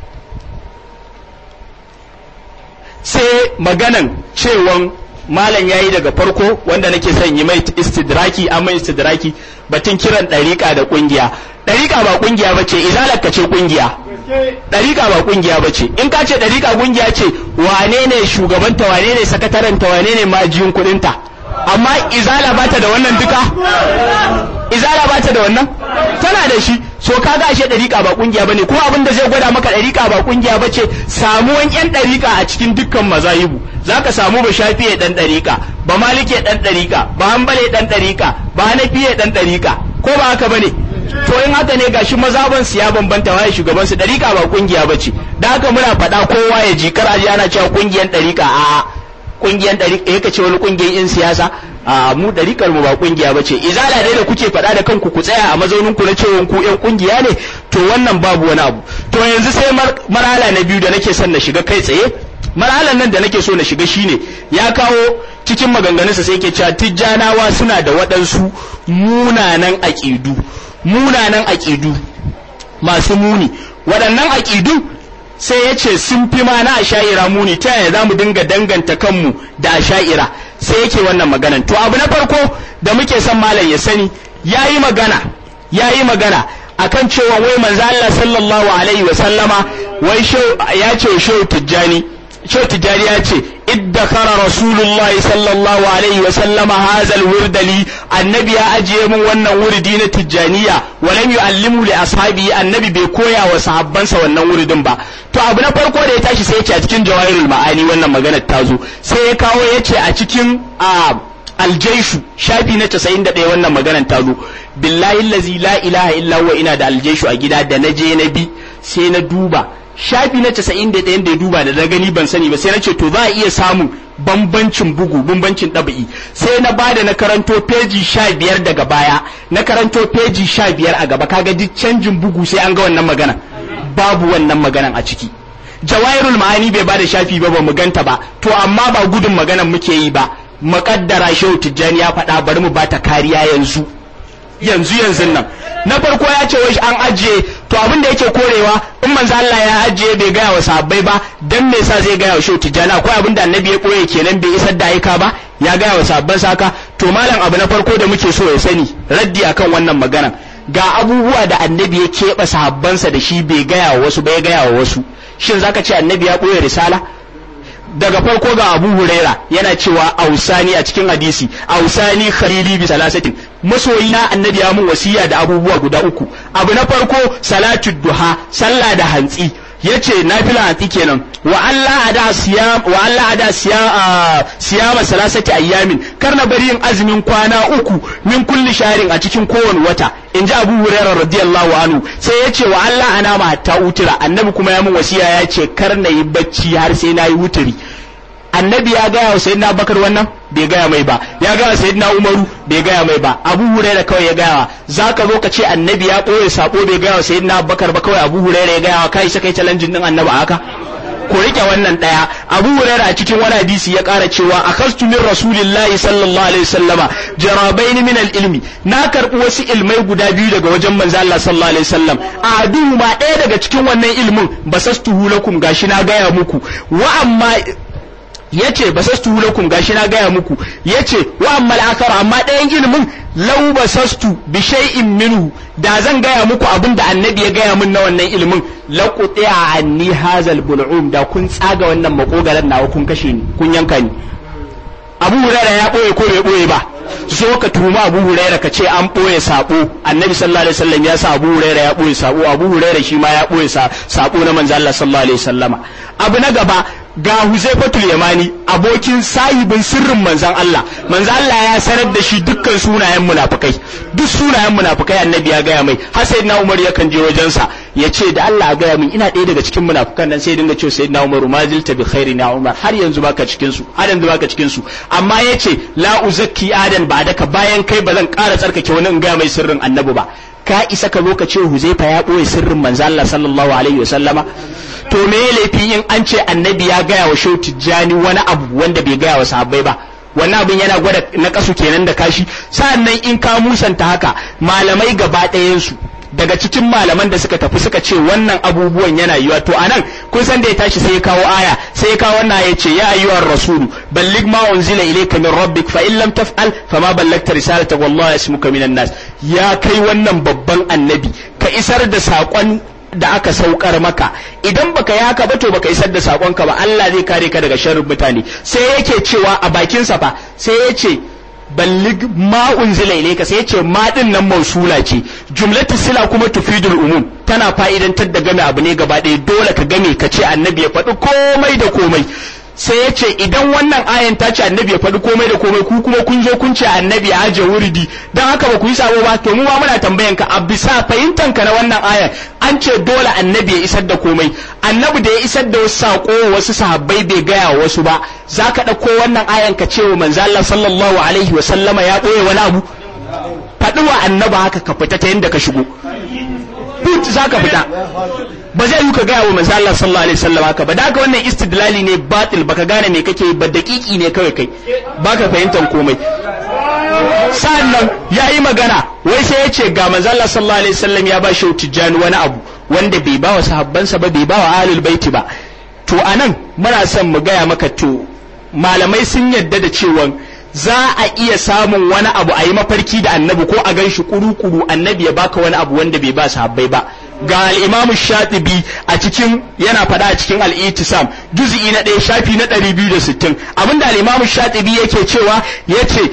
sai maganan cewan malam ya yi daga farko wanda nake son yi mai istidraki an mai istidraki batun kiran ɗariƙa da ƙungiya ɗariƙa ba ƙungiya ba ce izalar ka ce ƙungiya ɗariƙa ba ƙungiya ba ce in ka ce ɗariƙa ƙungiya ce wane ne shugabanta wane ne sakataranta wane ne majiyin kuɗinta amma izala ba ta da wannan duka izala ba ta da wannan tana da shi so ka ga ashe dariƙa ba kungiya bane ko abin da zai gwada maka dariƙa ba kungiya bace samuwan yan dariƙa a cikin dukkan mazahibu zaka samu ba shafiye dan dariƙa ba malike dan dariƙa ba hanbale dan dariƙa ba hanafiye dan dariƙa ko ba haka bane to in haka ne gashi mazaban su ya bambanta waye shugaban su dariƙa ba kungiya bace da haka muna faɗa kowa ya ji kar aji ana cewa kungiyan dariƙa a'a kungiyan ɗariƙa ya ce wani kungiyan yan siyasa a mu ɗariƙar mu ba kungiya ba ce izala dai da kuke faɗa da kanku ku tsaya a mazaunin ku na cewa ku yan kungiya ne to wannan babu wani abu to yanzu sai marhala na biyu da nake son na shiga kai tsaye marhalan nan da nake so na shiga shine ya kawo cikin maganganunsa sai ke cewa tijjanawa suna da waɗansu munanan aƙidu munanan aƙidu masu muni waɗannan aƙidu sai ya ce sun fi ma na asha'ira muni ta yaya za mu dinga danganta kanmu da asha'ira sai yake wannan maganan to abu na farko da muke son malam ya sani ya yi magana ya yi magana akan cewa wai manzo Allah sallallahu alaihi wa sallama wai ya ce shehu tijjani shehu tijjani ya ce iddakara rasulullah sallallahu alaihi wa sallama hazal wurdali annabi ya ajiye min wannan wurdi na tijjaniya walam yu'allimu li ashabi annabi bai koya wa sahabbansa wannan wuridin ba to abu na farko da ya tashi sai ya ce a cikin jawahirul ma'ani wannan maganar ta zo sai ya kawo ya ce a cikin aljaishu shafi na 91 wannan maganar ta zo billahi allazi la ilaha illa huwa ina da aljaishu a gida da na je na bi sai na duba shafi na 91 da ya duba da na gani ban sani ba sai na ce to za a iya samun bambancin bugu bambancin ɗabi'i sai na bada na karanto peji sha biyar daga baya na karanto peji sha biyar a gaba kaga duk canjin bugu sai an ga wannan magana babu wannan maganan a ciki jawairul ma'ani bai bada shafi ba ba mu ganta ba to amma ba gudun maganan muke yi ba makaddara shehu tijjani ya faɗa bari mu bata kariya yanzu yanzu yanzu nan na farko ya ce wai an ajiye to abin da yake korewa in manzo Allah ya ajiye bai gaya wa sahabbai ba dan me yasa zai gaya wa shehu tijjani akwai abin da annabi ya koye kenan bai isar da aika ba ya gaya wa sahabban saka to malam abu na farko da muke so ya sani raddi akan wannan magana ga abubuwa da annabi ya keɓe sahabbansa da shi bai gaya wa wasu ba ya gaya wa wasu shin zaka ce annabi ya ɓoye risala daga farko ga abu huraira yana cewa ausani a cikin hadisi ausani kharili bi salasatin masoyi na annabi ya mun wasiya da abubuwa guda uku abu na farko salatu duha sallah da hantsi yace nafila hantsi kenan wa Allah ada siyam wa Allah ada siyam siyama salasati ayyamin kar na bari yin azumin kwana uku min kulli sharin a cikin kowane wata in ji Abu Hurairah radiyallahu anhu sai yace wa Allah ana ma hatta utira annabi kuma ya mun wasiya ya ce kar na yi bacci har sai na yi wuturi annabi ya gaya wa sayyidina bakar wannan bai gaya mai ba ya gaya wa sayyidina umaru bai gaya mai ba abu huraira kawai ya gaya wa zaka zo ka ce annabi ya ɓoye sabo bai gaya wa sayyidina bakar ba kawai abu huraira ya gaya wa kai sai kai challenge din annabi haka ku rike wannan daya abu huraira a cikin wani hadisi ya kara cewa akastu min rasulillahi sallallahu alaihi wasallama jarabaini min ilmi na karbi wasu ilmai guda biyu daga wajen manzo Allah sallallahu alaihi wasallam a duhu ma ɗaya daga cikin wannan ilmin basastuhu lakum gashi na gaya muku wa amma yace basastu lakum gashi na gaya muku yace wa amma al amma ɗayan ilimin law basastu bi shay'in minhu da zan gaya muku abin da annabi ya gaya min na wannan ilimin la quti'a anni hazal bul'um da kun tsaga wannan makogaran nawa kun kashe ni kun yanka ni Abu Hurairah ya boye ko bai boye ba zo ka tuma Abu Hurairah ka ce an boye sabo Annabi sallallahu alaihi wasallam ya sa Abu Hurairah ya boye sabo Abu Hurairah shi ma ya boye sabo na manzo Allah sallallahu alaihi wasallama abu na gaba ga Huzaifatul Yamani abokin sahibin sirrin manzon Allah manzon Allah ya sanar da shi dukkan sunayen munafikai duk sunayen munafikai annabi ya gaya mai har sayyidina Umar yakan je wajensa ya ce da Allah gaya min ina ɗaya daga cikin munafikan nan sai dinga cewa sayyidina Umar ma zilta bi khairi na Umar har yanzu baka cikin su har yanzu baka cikin su amma yace la uzakki adan ba daka bayan kai ba zan ƙara tsarkake wani in gaya mai sirrin annabi ba ka isa ka zo ka ce Huzaifa ya ɓoye sirrin manzo Allah sallallahu alaihi wasallama to me laifi in an ce annabi ya gaya wa shehu tijjani wani abu wanda bai gaya wa sahabbai ba wannan abin yana gwada na kasu kenan da kashi sa'annan in ka musanta haka malamai gaba ɗayansu daga cikin malaman da suka tafi suka ce wannan abubuwan yana yiwa to anan kun san da ya tashi sai ya kawo aya sai ya kawo wannan ya ce ya ayyuhar rasulu balligh ma unzila ilayka min rabbik fa in lam taf'al fama ballagta risalata wallahi yasmuka minan nas ya kai wannan babban annabi ka isar da saƙon da aka saukar maka idan baka yi haka ba to baka isar da sakonka ba Allah zai kare ka daga sharrin mutane sai yake cewa a bakin sa fa sai ya ce ballig ma unzila ilayka sai ya ce ma din nan mausula ce jumlatu sila kuma tufidul umum tana fa'idantar da game abu ne gaba ɗaya dole ka game ka ce annabi ya faɗi komai da komai sai ya ce idan wannan ayan ta ce annabi ya faɗi komai da komai ku kuma kun zo kun ce annabi ya aje wuridi don haka ba ku yi sabo ba to mu ma muna tambayan ka a bisa fahimtan ka na wannan ayan an ce dole annabi ya isar da komai annabi da ya isar da wasu sako wasu sahabbai bai gaya wasu ba za ka ɗauko wannan ayan ka ce wa manzo Allah sallallahu alaihi wa sallama ya ɓoye wani abu faɗi wa annaba haka ka fita ta yadda ka shigo put za ka fita ba zai yi ka gaya wa manzo Allah sallallahu alaihi wasallam haka ba da haka wannan istidlali ne batil baka gane me kake ba daƙiƙi ne kawai kai baka fahimtar komai sa'annan yayi magana wai sai ya ce ga manzo Allah sallallahu alaihi wasallam ya ba shi tijjani wani abu wanda bai ba wa sahabbansa ba bai ba wa ahlul baiti ba to anan muna son mu gaya maka to malamai sun yadda da cewa za a iya samun wani abu a yi mafarki da annabi ko a gan shi kuru-kuru annabi ya baka wani abu wanda bai ba sahabbai ba ga al'imamu shatibi a cikin yana faɗa a cikin al'itisam juz'i na ɗaya shafi na ɗari biyu da sittin abinda al'imamu shatibi yake cewa ya ce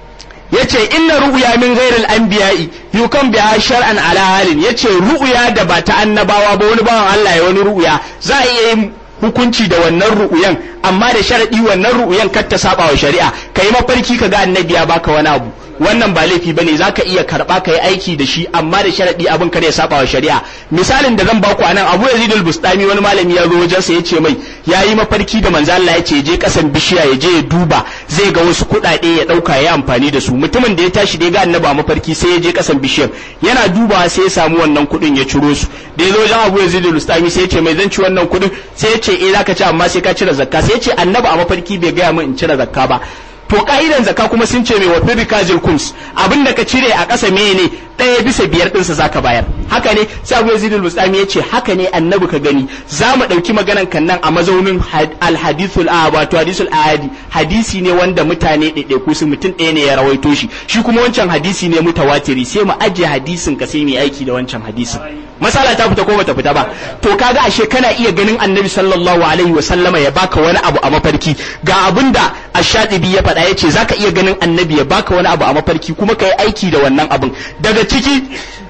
yace inna ru'ya min ghairil anbiya'i yukan biha shar'an ala halin yace ru'ya da ba ta annabawa ba wani bawan Allah ya wani ru'ya za a iya yin hukunci da wannan ru'uyan amma da sharadi wannan ru'uyan kar ta saba wa shari'a kai mafarki ka ga annabi ya baka wani abu wannan ba laifi bane zaka iya karba ka yi aiki da shi amma da sharadi abin kar ya saba wa shari'a misalin da zan baku anan Abu Yazid al-Bustami wani malami ya zo wajen sa yace mai yayi mafarki da manzo Allah yace je kasan bishiya ya je ya duba zai ga wasu kuɗaɗe ya dauka ya amfani da su mutumin da ya tashi da ya ga annabi a mafarki sai ya je kasan bishiyar yana dubawa sai ya samu wannan kuɗin ya ciro su da ya zo wajen Abu Yazid al-Bustami sai ya ce mai zan ci wannan kuɗin sai ya ce eh zaka ci amma sai ka cire zakka sai ya ce annabi a mafarki bai gaya min in cire zakka ba to ka'idan zakka kuma sun ce mai wa firikajil kums abin da ka cire a ƙasa meye ne ɗaya bisa biyar ɗinsa zaka bayar haka ne sai abu yazid al-bustami ya ce haka ne annabi ka gani za mu ɗauki maganan kan nan a mazaunin al-hadithul ahad wato hadithul ahadi hadisi ne wanda mutane ɗaiɗaiku su mutum ɗaya ne ya rawaito shi shi kuma wancan hadisi ne mutawatiri sai mu ajiye hadisin ka sai mu aiki da wancan hadisin masala ta fita ko bata fita ba to kaga ashe kana iya ganin annabi sallallahu alaihi wa sallama ya baka wani abu a mafarki ga abinda ash-shatibi ya faɗa yace zaka iya ganin annabi ya baka wani abu a mafarki kuma kai aiki da wannan abin daga ciki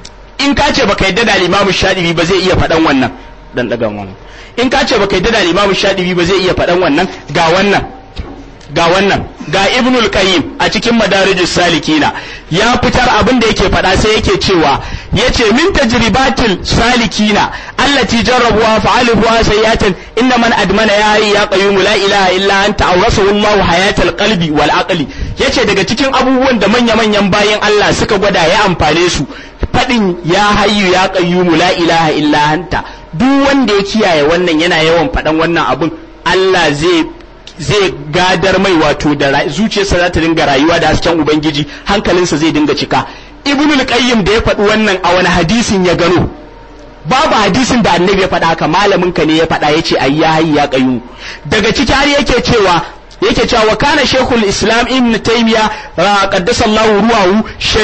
in ka ce baka yadda da al-imamu shatibi ba zai iya faɗan wannan dan daga mu in ka ce baka yadda da al-imamu shatibi ba zai iya faɗan wannan ga wannan ga wannan ga ibnul qayyim a cikin madarijus salikina ya fitar abin da yake faɗa sai yake cewa yace min tajribatil salikina allati jarrabuha fa'aluha sayyatan inna man admana ya hayy ya qayyum la ilaha illa anta awrasahu Allahu hayatal qalbi wal aqli yace daga cikin abubuwan da manya manyan bayan Allah suka gwada ya amfane su fadin ya hayyu ya qayyum la ilaha illa anta duk wanda ya kiyaye wannan yana yawan faɗan wannan abun Allah zai zai gadar mai wato da zuciyarsa za ta dinga rayuwa da hasken ubangiji hankalinsa zai dinga cika ibnul qayyim da ya faɗi wannan a wani hadisin ya gano babu hadisin da annabi ya faɗa haka malamin ka ne ya faɗa yace ayi ya hayya qayyum daga ciki har yake cewa yake cewa wa kana shaykhul islam ibn taymiya qaddasa Allahu ruwahu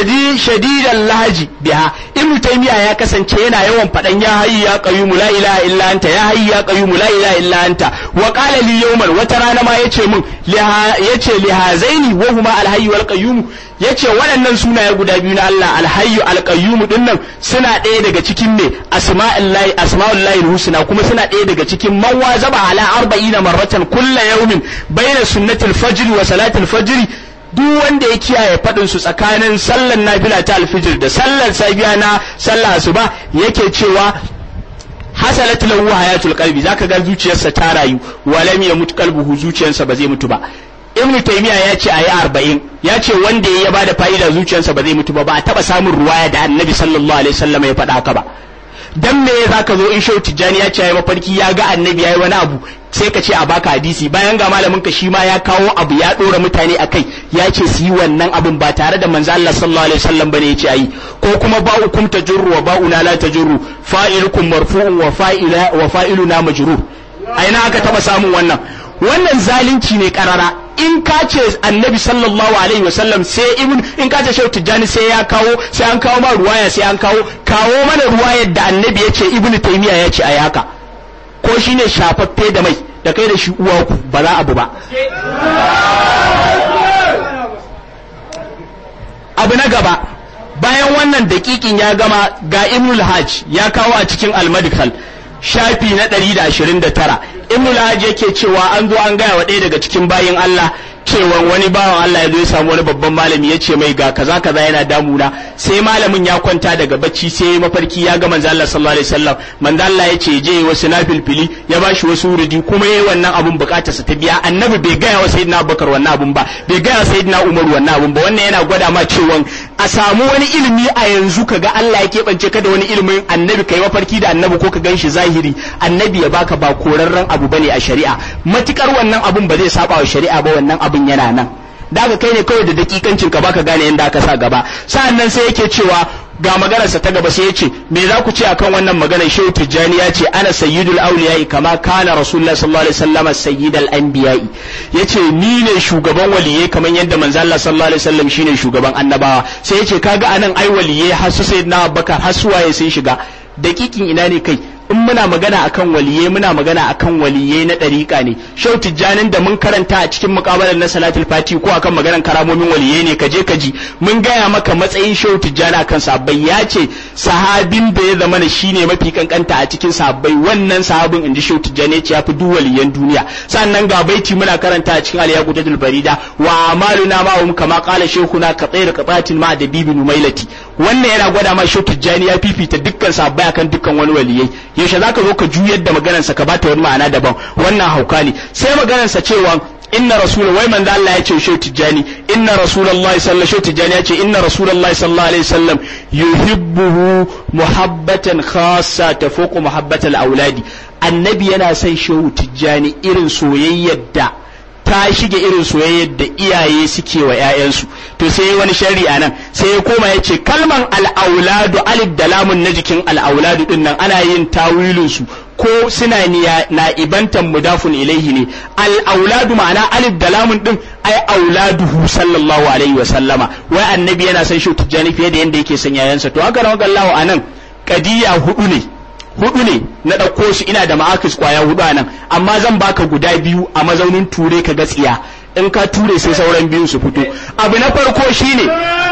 shadidan lahaji biha ibn taymiya ya kasance yana yawan fadan ya hayyu ya qayyum la ilaha illa anta ya hayyu ya qayyum la ilaha illa anta wa qala li yawman wata rana ma yace min yace li hazaini wa huma al hayyu wal qayyum yace waɗannan sunaye guda biyu na Allah al hayyu al qayyum dinnan suna ɗaya daga cikin ne asma'ullahi asma'ullahi husna kuma suna ɗaya daga cikin man wazaba ala arba'ina marratan kulla yawmin bayna sunnatul fajr wa salatul fajr duk wanda ya kiyaye faɗin su tsakanin sallar nafila ta alfijir da sallar safiya na sallar asuba yake cewa hasalat lahu hayatul qalbi zaka ga zuciyarsa ta rayu wa lam yamut qalbuhu zuciyarsa ba zai mutu ba ibnu taymiya ya ce ayi arba'in ya ce wanda ya bada fa'ida zuciyarsa ba zai mutu ba ba a taba samun ruwaya da annabi sallallahu alaihi wasallam ya faɗa haka ba dan me zaka zo in shau tijjani ya ce yayi mafarki ya ga annabi yayi wani abu sai ka ce a baka hadisi bayan ga malamin ka shi ma ya kawo abu ya dora mutane akai ya ce su yi wannan abun ba tare da manzo Allah sallallahu alaihi wasallam bane ya ce ayi ko kuma ba'ukum tajurru wa ba'una la tajurru fa'ilukum marfu'un wa fa'ila wa fa'iluna majrur aina aka taba samun wannan wannan zalunci ne karara in ka ce annabi sallallahu alaihi wasallam sai ibn in ka ce shehu tijjani sai ya kawo sai an kawo ma ruwaya sai an kawo kawo mana ruwayar da annabi ya ce ibnu taymiya ya ce ayi haka ko shine shafaffe da mai da kai da shi uwa ku ba za abu ba abu na gaba bayan wannan dakikin ya gama ga ibnul hajj ya kawo a cikin al-madkhal shafi na 129 ibnul hajj yake cewa an zo an gaya wa ɗaya daga cikin bayin Allah cewa wani bawan Allah ya zo ya samu wani babban malami ya ce mai ga kaza kaza yana damuna sai malamin ya kwanta daga bacci sai mafarki ya ga manzo Allah sallallahu alaihi wasallam manzo Allah ya ce je wasu nafilfili ya bashi wasu wurudi kuma yayi wannan abun bukatarsa ta biya annabi bai gaya wa sayyidina Abubakar wannan abun ba bai gaya wa sayyidina Umar wannan abun ba wannan yana gwada ma cewa a samu wani ilimi a yanzu ka ga Allah ya keɓance ka da wani ilimin annabi kai mafarki da annabi ko ka gan shi zahiri annabi ya baka ba korarren abu bane a shari'a matukar wannan abun ba zai saba wa shari'a ba wannan abun yana nan da kai ne kawai da dakikancin ka baka gane yadda aka sa gaba sa'annan sai yake cewa ga maganarsa ta gaba sai ya ce me za ku ce akan wannan maganar shehu tijjani ya ce ana sayyidul auliya'i kama kana rasulullah sallallahu alaihi wasallam sayyidul anbiya'i yace ni ne shugaban waliyai kamar yadda manzo Allah sallallahu alaihi wasallam shine shugaban annabawa sai yace kaga anan ai waliyai har su sayyidina Abubakar har su waye sun shiga dakikin ina ne kai in muna magana akan waliyai muna magana akan waliyai na ɗariƙa ne shau tijjanin da mun karanta a cikin muƙabalar na salatul fati ko akan maganar karamomin waliyai ne kaje kaji mun gaya maka matsayin shau tijjani akan sabbai ya ce sahabin da ya zama shine mafi kankanta a cikin sabbai wannan sahabin inji shau tijjani ya fi duk waliyan duniya sannan ga baiti muna karanta a cikin al barida wa amaluna ma'hum kama qala shaykhuna ka tsayr qatatin ma da bibi numailati wannan yana gwada ma shau tijjani ya fifita dukkan sabbai akan dukkan wani waliyai yaushe zaka zo ka juyar da maganarsa ka bata wani ma'ana daban wannan hauka ne sai maganarsa cewa inna rasul wai manzo Allah ya ce shehu tijjani inna rasulullahi sallallahu alaihi tijjani ya ce inna rasulullahi sallallahu alaihi wasallam yuhibbuhu muhabbatan khassa tafuqu muhabbatal auladi annabi yana son shehu tijjani irin soyayyar da ta shige irin soyayyar da iyaye suke wa 'ya'yansu to sai wani sharri a nan sai ya koma ya ce kalman al'auladu alif da lamun na jikin al'auladu din nan ana yin tawilin su ko suna na ibantan mudafun ilaihi ne al'auladu ma'ana alif da lamun din ai auladuhu sallallahu alaihi wa sallama wai annabi yana son shi tijjani fiye da yanda yake son yayansa to haka rawa gallahu anan kadiya hudu ne hudu ne na ɗauko su ina da ma'akis kwaya hudu a nan amma zan baka guda biyu a mazaunin ture ka gatsiya in ka ture sai sauran biyun su fito abu na farko shine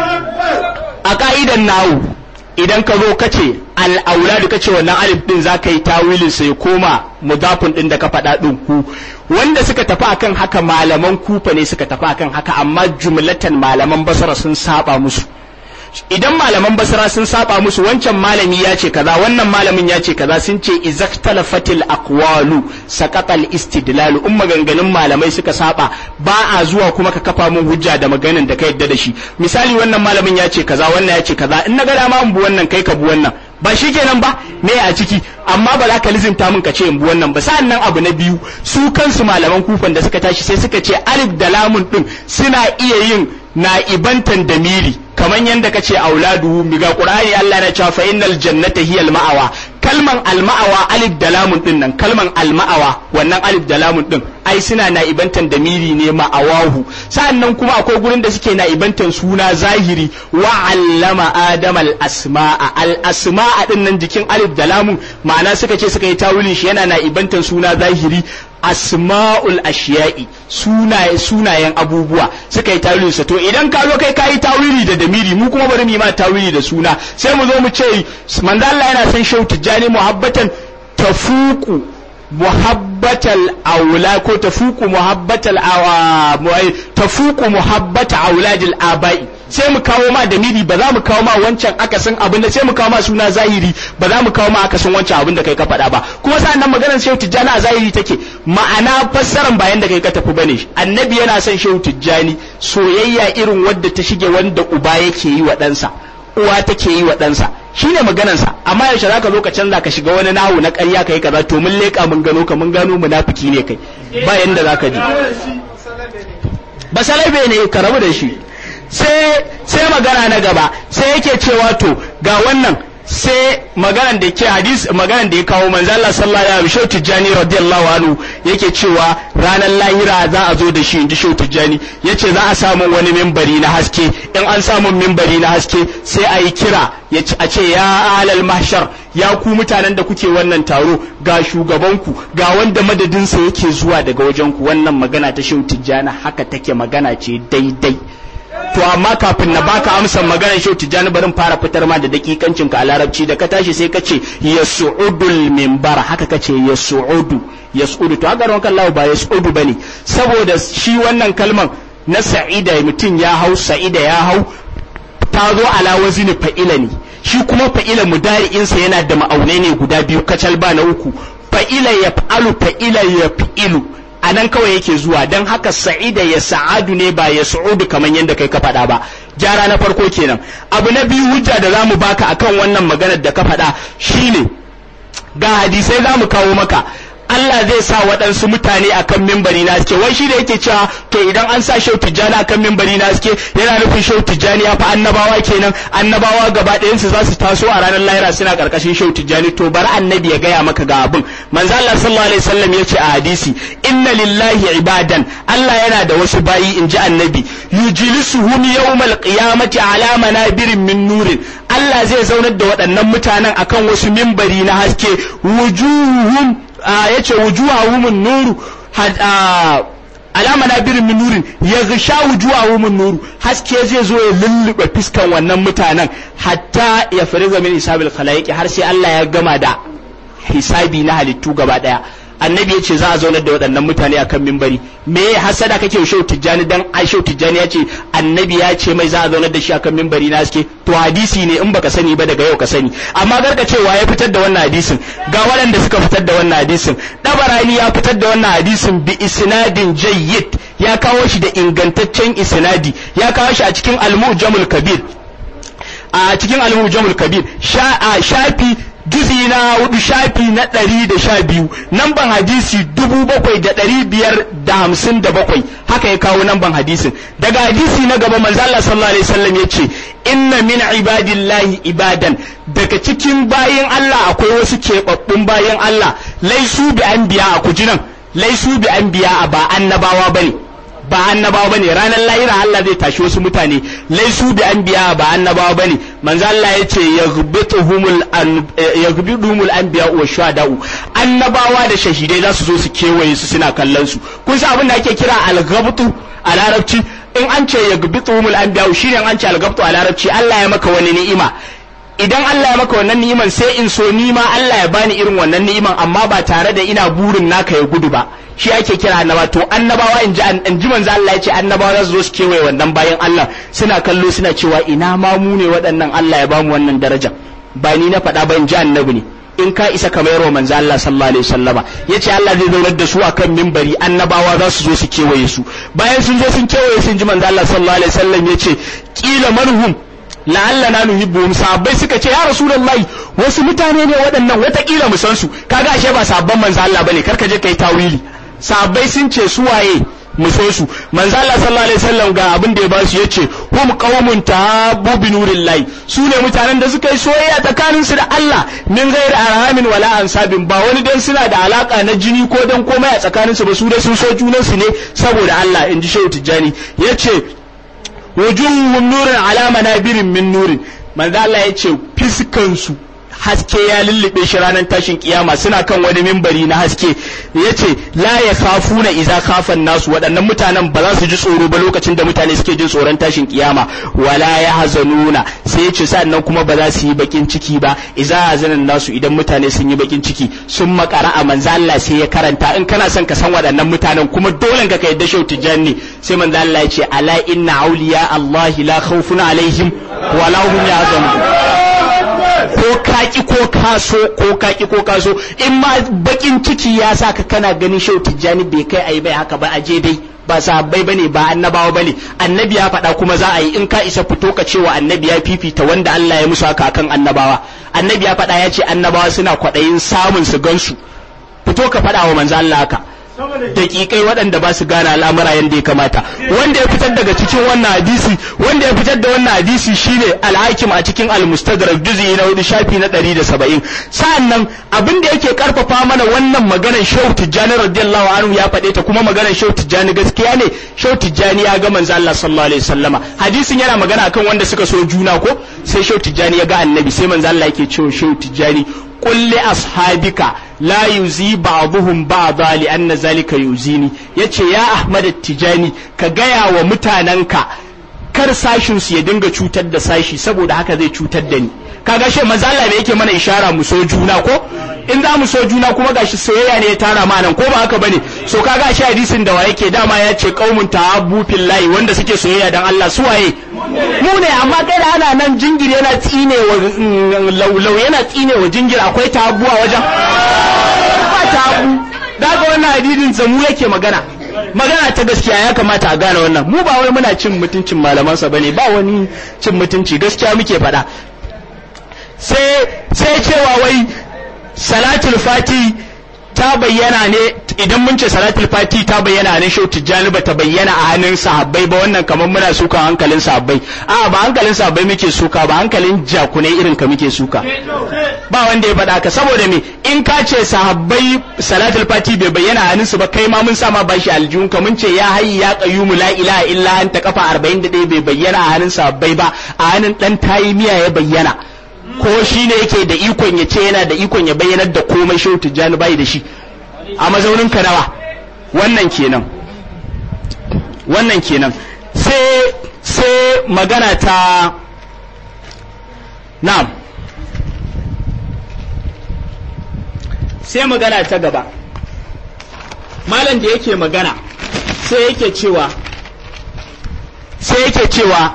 a ka'idan nawu idan ka zo ka ce al'auladu ka ce wannan alif din za ka yi tawilin sai ya koma mudafin din da ka faɗa ɗin ku wanda suka tafi akan haka malaman kufa ne suka tafi akan haka amma jumlatan malaman basara sun saba musu idan malaman basra sun saba musu wancan malami ya ce kaza wannan malamin ya ce kaza sun ce izaktalafatil aqwalu saqatal istidlalu in maganganun malamai suka saba ba a zuwa kuma ka kafa mun hujja da maganin da ka yadda da shi misali wannan malamin ya ce kaza wannan ya ce kaza in na ga dama in bu wannan kai ka bu wannan ba shi kenan ba me a ciki amma ba za ka lizinta min ka ce in bu wannan ba sa'an nan abu na biyu su kansu malaman kufan da suka tashi sai suka ce alif da lamun din suna iya yin na'ibantan damiri kaman yanda ka ce auladu miga qur'ani Allah na cewa fa innal jannata hiyal ma'awa kalman alma'awa alif da lamun din nan kalman alma'awa wannan alif da lamun din ai suna na'ibantan damiri ne ma'awahu sa'annan kuma akwai gurin da suke na'ibantan suna zahiri wa allama adam al asma'a al asma'a din nan jikin alif da lamun ma'ana suka ce suka yi tawilin shi yana na'ibantan suna zahiri asma'ul ashiya'i sunaye sunayen abubuwa suka yi tawilin sa to idan ka zo kai kayi tawili da damiri mu kuma bari mu yi ma tawili da suna sai mu zo mu ce manzo Allah yana son shau tijjani muhabbatan tafuku muhabbatal aula ko tafuku muhabbatal awa tafuku muhabbata auladil abai sai mu kawo ma damiri ba za mu kawo ma wancan akasin abin da sai mu kawo ma suna zahiri ba za mu kawo ma akasin wancan abin da kai ka faɗa ba kuma sa'an nan maganar shehu tijjani a zahiri take ma'ana fassaran bayan da kai ka tafi bane annabi yana son shehu tijjani soyayya irin wadda ta shige wanda uba yake yi wa ɗansa uwa take yi wa ɗansa shine maganarsa amma yaushe zaka zo ka canza ka shiga wani nahu na ƙarya kai kaza to mun leƙa mun gano ka mun gano munafiki ne kai ba yanda zaka ji ba salabe ne ka rabu da shi sai sai magana na gaba sai yake cewa to ga wannan sai maganan da ke hadis maganan da ya kawo manzo Allah sallallahu alaihi wasallam Tijjani radiyallahu anhu yake cewa ranar lahira za a zo da shi inji Shehu Tijjani yace za a samu wani mimbari na haske in an samu mimbari na haske sai a yi kira a ce ya alal mahshar ya ku mutanen da kuke wannan taro ga shugabanku ga wanda madadinsa yake zuwa daga wajenku wannan magana ta Shehu Tijjani haka take magana ce daidai to amma kafin na baka amsan maganar shau tijjani barin fara fitar ma da dakikancin ka a larabci da ka tashi sai ka ce ya su'udul mimbar haka ka ce ya su'udu ya su'udu to haka rankan lawo ba ya su'udu bane saboda shi wannan kalman na sa'ida mutum ya hau sa'ida ya hau ta zo ala wazini fa'ila ne shi kuma fa'ila mudari'insa yana da ma'aunai ne guda biyu kacal ba na uku fa'ila ya fa'alu fa'ila ya fi'ilu a nan kawai yake zuwa don haka sa'ida ya sa'adu ne ba ya su'udu kamar yadda kai ka faɗa ba gyara na farko kenan abu na biyu hujja da zamu baka akan wannan maganar da ka faɗa shine ga hadisai zamu kawo maka Allah zai sa waɗansu mutane akan mimbari na haske wai shi da yake cewa to idan an sa shau tijjani akan mimbari na haske yana nufin shau tijjani ya fa annabawa kenan annabawa gaba ɗayansu za su taso a ranar lahira suna karkashin shau tijjani to bari annabi ya gaya maka ga abin manzo Allah sallallahu alaihi wasallam ya ce a hadisi inna lillahi ibadan Allah yana da wasu bayi in ji annabi yujilisuhum yawmal qiyamati ala manabirin min nurin Allah zai zaunar da waɗannan mutanen akan wasu mimbari na haske wujuhum yace wujuhahum nuru alama na birin min nurin ya gasha wujuhahum nuru haske zai zo ya lullube fiskan wannan mutanen hatta ya fariza min hisabil khalaiq har sai Allah ya gama da hisabi na halittu gaba daya annabi ya ce za a zaunar da waɗannan mutane a kan mimbari me ya hasada kake wa shehu tijjani dan ai shehu tijjani ya ce annabi ya ce mai za a zaunar da shi a kan mimbari na haske to hadisi ne in baka sani ba daga yau ka sani amma garka cewa ya fitar da wannan hadisin ga waɗanda suka fitar da wannan hadisin dabarani ya fitar da wannan hadisin bi isnadin jayyid ya kawo shi da ingantaccen isnadi ya kawo shi a cikin al-mu'jamul kabir a cikin al-mu'jamul kabir shafi juzi na hudu shafi na ɗari da sha biyu namban hadisi dubu bakwai da ɗari biyar da hamsin da bakwai haka ya kawo namban hadisin daga hadisi na gaba manzo Allah sallallahu alaihi wasallam ya ce inna min ibadillahi ibadan daga cikin bayin Allah akwai wasu keɓaɓɓun bayin Allah laisu bi anbiya a kujinan laisu bi anbiya ba annabawa bane ba annabawa bane ranar lahira Allah zai tashi wasu mutane laisu bi anbiya ba annabawa bane manzo Allah yace yaghbituhumul yaghbituhumul anbiya wa shuhada'u annabawa da shahidai za su zo su kewaye su suna kallon su kun san abin da ake kira al-ghabtu a larabci in an ce yaghbituhumul anbiya shine an ce al-ghabtu a larabci Allah ya maka wani ni'ima idan Allah ya maka wannan ni'iman sai in so ni ma Allah ya bani irin wannan ni'iman amma ba tare da ina burin naka ya gudu ba shi ake kira annaba to annabawa in ji in ji manzo Allah ya ce annabawa za su zo su kewaye wannan bayan Allah suna kallo suna cewa ina ma mu ne waɗannan Allah ya bamu wannan daraja ba ni na faɗa ba in ji annabi ne in ka isa kamar yarwa manzo Allah sallallahu alaihi wasallama yace Allah zai zaunar da su akan mimbari annabawa za su zo su kewaye su bayan sun zo sun kewaye sun ji manzo Allah sallallahu alaihi wasallam yace kila manhum la'alla na nuhibbuhum sahabbai suka ce ya rasulullahi wasu mutane ne waɗannan watakila mu san su kaga ashe ba sabban manzo Allah bane karka je kai tawili sahabbai sun ce su waye mu so su manzo Allah sallallahu alaihi wasallam ga abin da ya ba su yace hum qaumun tahabbu bi nurillahi su ne mutanen da suka yi soyayya tsakanin su da Allah min ghairi arhamin wala ansabin ba wani dan suna da alaka na jini ko dan komai a tsakanin su ba su da sun so junan su ne saboda Allah inji Shehu Tijjani yace wujuhun nurin ala manabirin min nurin manzo Allah yace fiskan su haske ya lullube shi ranar tashin kiyama suna kan wani mimbari na haske yace la ya khafuna idza khafan nasu waɗannan mutanen ba za su ji tsoro ba lokacin da mutane suke jin tsoron tashin kiyama wala ya hazanuna sai yace sannan kuma ba za su yi bakin ciki ba idza hazanan nasu idan mutane sun yi bakin ciki sun makara a manzo Allah sai ya karanta in kana son ka san waɗannan mutanen kuma dole ka yadda shau tijanni sai manzo Allah ya ce ala inna awliya Allah la khawfun alaihim wala hum yahzanun ko kaki ko kaso ko kaki ko kaso in ma bakin ciki ya sa ka kana ganin shau tijjani bai kai ayi bai haka ba a je dai ba sahabbai bane ba annabawa bane annabi ya faɗa kuma za a yi in ka isa fito ka cewa annabi ya fifita wanda Allah ya musu haka kan annabawa annabi ya faɗa ya ce annabawa suna kwaɗayin samun su gansu fito ka faɗa wa manzo Allah haka daƙiƙai waɗanda ba su gane al'amura yadda ya kamata wanda ya fitar daga cikin wannan hadisi wanda ya fitar da wannan hadisi shine al-hakim a cikin al-mustadrak juz'i na hudu shafi na 170 sa'annan abin da yake karfafa mana wannan maganar Shehu Tijjani radiyallahu anhu ya faɗe ta kuma maganar Shehu Tijjani gaskiya ne Shehu Tijjani ya ga manzo Allah sallallahu alaihi wasallama hadisin yana magana akan wanda suka so juna ko sai Shehu Tijjani ya ga annabi sai manzo Allah yake cewa Shehu Tijjani قل لأصحابك لا يزي بعضهم بعضا لأن ذلك يزيني yace ya Ahmad Tijani ka gaya wa mutanenka kar sashin su ya dinga cutar da sashi saboda haka zai cutar da ni kaga shi manzo Allah ne yake mana ishara mu so juna ko in za mu so juna kuma gashi soyayya ne ya tara ma nan ko ba haka bane so kaga shi hadisin da wa yake dama ya ce qaumun tahabbu fillahi wanda suke soyayya dan Allah su waye mu ne amma kai da ana nan jingir yana tsine wa laulau yana tsine wa jingir akwai tahabbu a wajen ba tahabbu daga wannan hadisin sa mu yake magana magana ta gaskiya ya kamata a gane wannan mu ba wai muna cin mutuncin malamansa bane ba wani cin mutunci gaskiya muke faɗa sai sai cewa wai salatul fati ta bayyana ne idan mun ce salatul fati ta bayyana a hannun shehu tijjani ba ta bayyana a hannun sahabbai ba wannan kamar muna suka hankalin sahabbai a ba hankalin sahabbai muke suka ba hankalin jakunai irin ka muke suka ba wanda ya faɗa ka saboda me in ka ce sahabbai salatul fati bai bayyana a hannun su ba kai ma mun sa ma bashi aljihun ka mun ce ya hayyi ya qayyumu la ilaha illa anta kafa 41 bai bayyana a hannun sahabbai ba a hannun dan tayi miya ya bayyana ko shi ne yake da ikon ya ce yana da ikon ya bayyanar da komai shehu tijjani bai da shi a mazaunin ka nawa wannan kenan wannan kenan sai sai magana ta na'am sai magana ta gaba malam da yake magana sai yake cewa sai yake cewa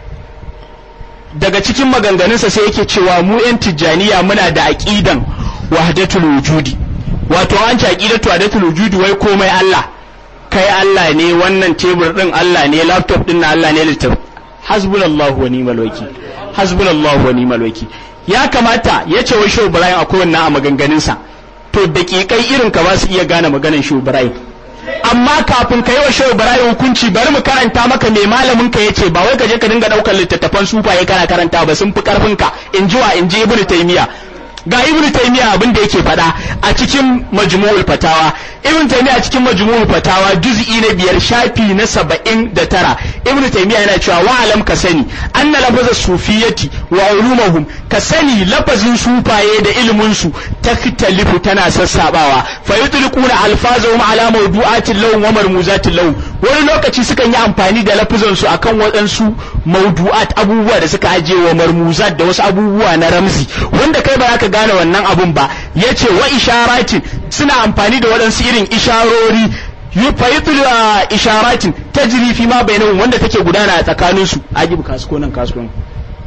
daga cikin maganganunsa sai yake cewa mu 'yan tijjaniya muna da aƙidan wahdatul wujudi wato an ci aqidatu wahdatul wujudi wai komai Allah kai Allah ne wannan tebur din Allah ne laptop din na Allah ne littaf hasbunallahu wa ni'mal wakil hasbunallahu wa ni'mal wakil ya kamata ya ce wai Shehu Ibrahim akwai wannan a maganganunsa to daƙiƙai irin ka ba su iya gane maganar Shehu Ibrahim amma kafin ka yi wa shehu barayi hukunci bari mu karanta maka mai malamin ka yace ba wai ka je ka dinga daukar littattafan sufaye kana karanta ba sun fi karfin ka in ji wa in ji ibnu taymiya ga ibnu taymiya abin da yake faɗa a cikin majmu'ul fatawa ibnu taymiya a cikin majmu'ul fatawa juz'i na biyar shafi na saba'in da tara ibnu taymiya yana cewa wa alam ka sani anna lafaza sufiyati wa ulumuhum ka sani lafazin sufaye da ilimin su taktalifu tana sassabawa fa yutliquna alfazahum ala mawdu'atin lahum wa marmuzatin lahum wani lokaci sukan yi amfani da lafazan su akan waɗansu mawdu'at abubuwa da suka ajiye wa marmuzat da wasu abubuwa na ramzi wanda kai ba za ka gane wannan abun ba yace wa isharatin suna amfani da waɗansu irin isharori yufayitul isharatin tajri fi ma bainahum wanda take gudana a tsakaninsu ajibu kasko nan kasko nan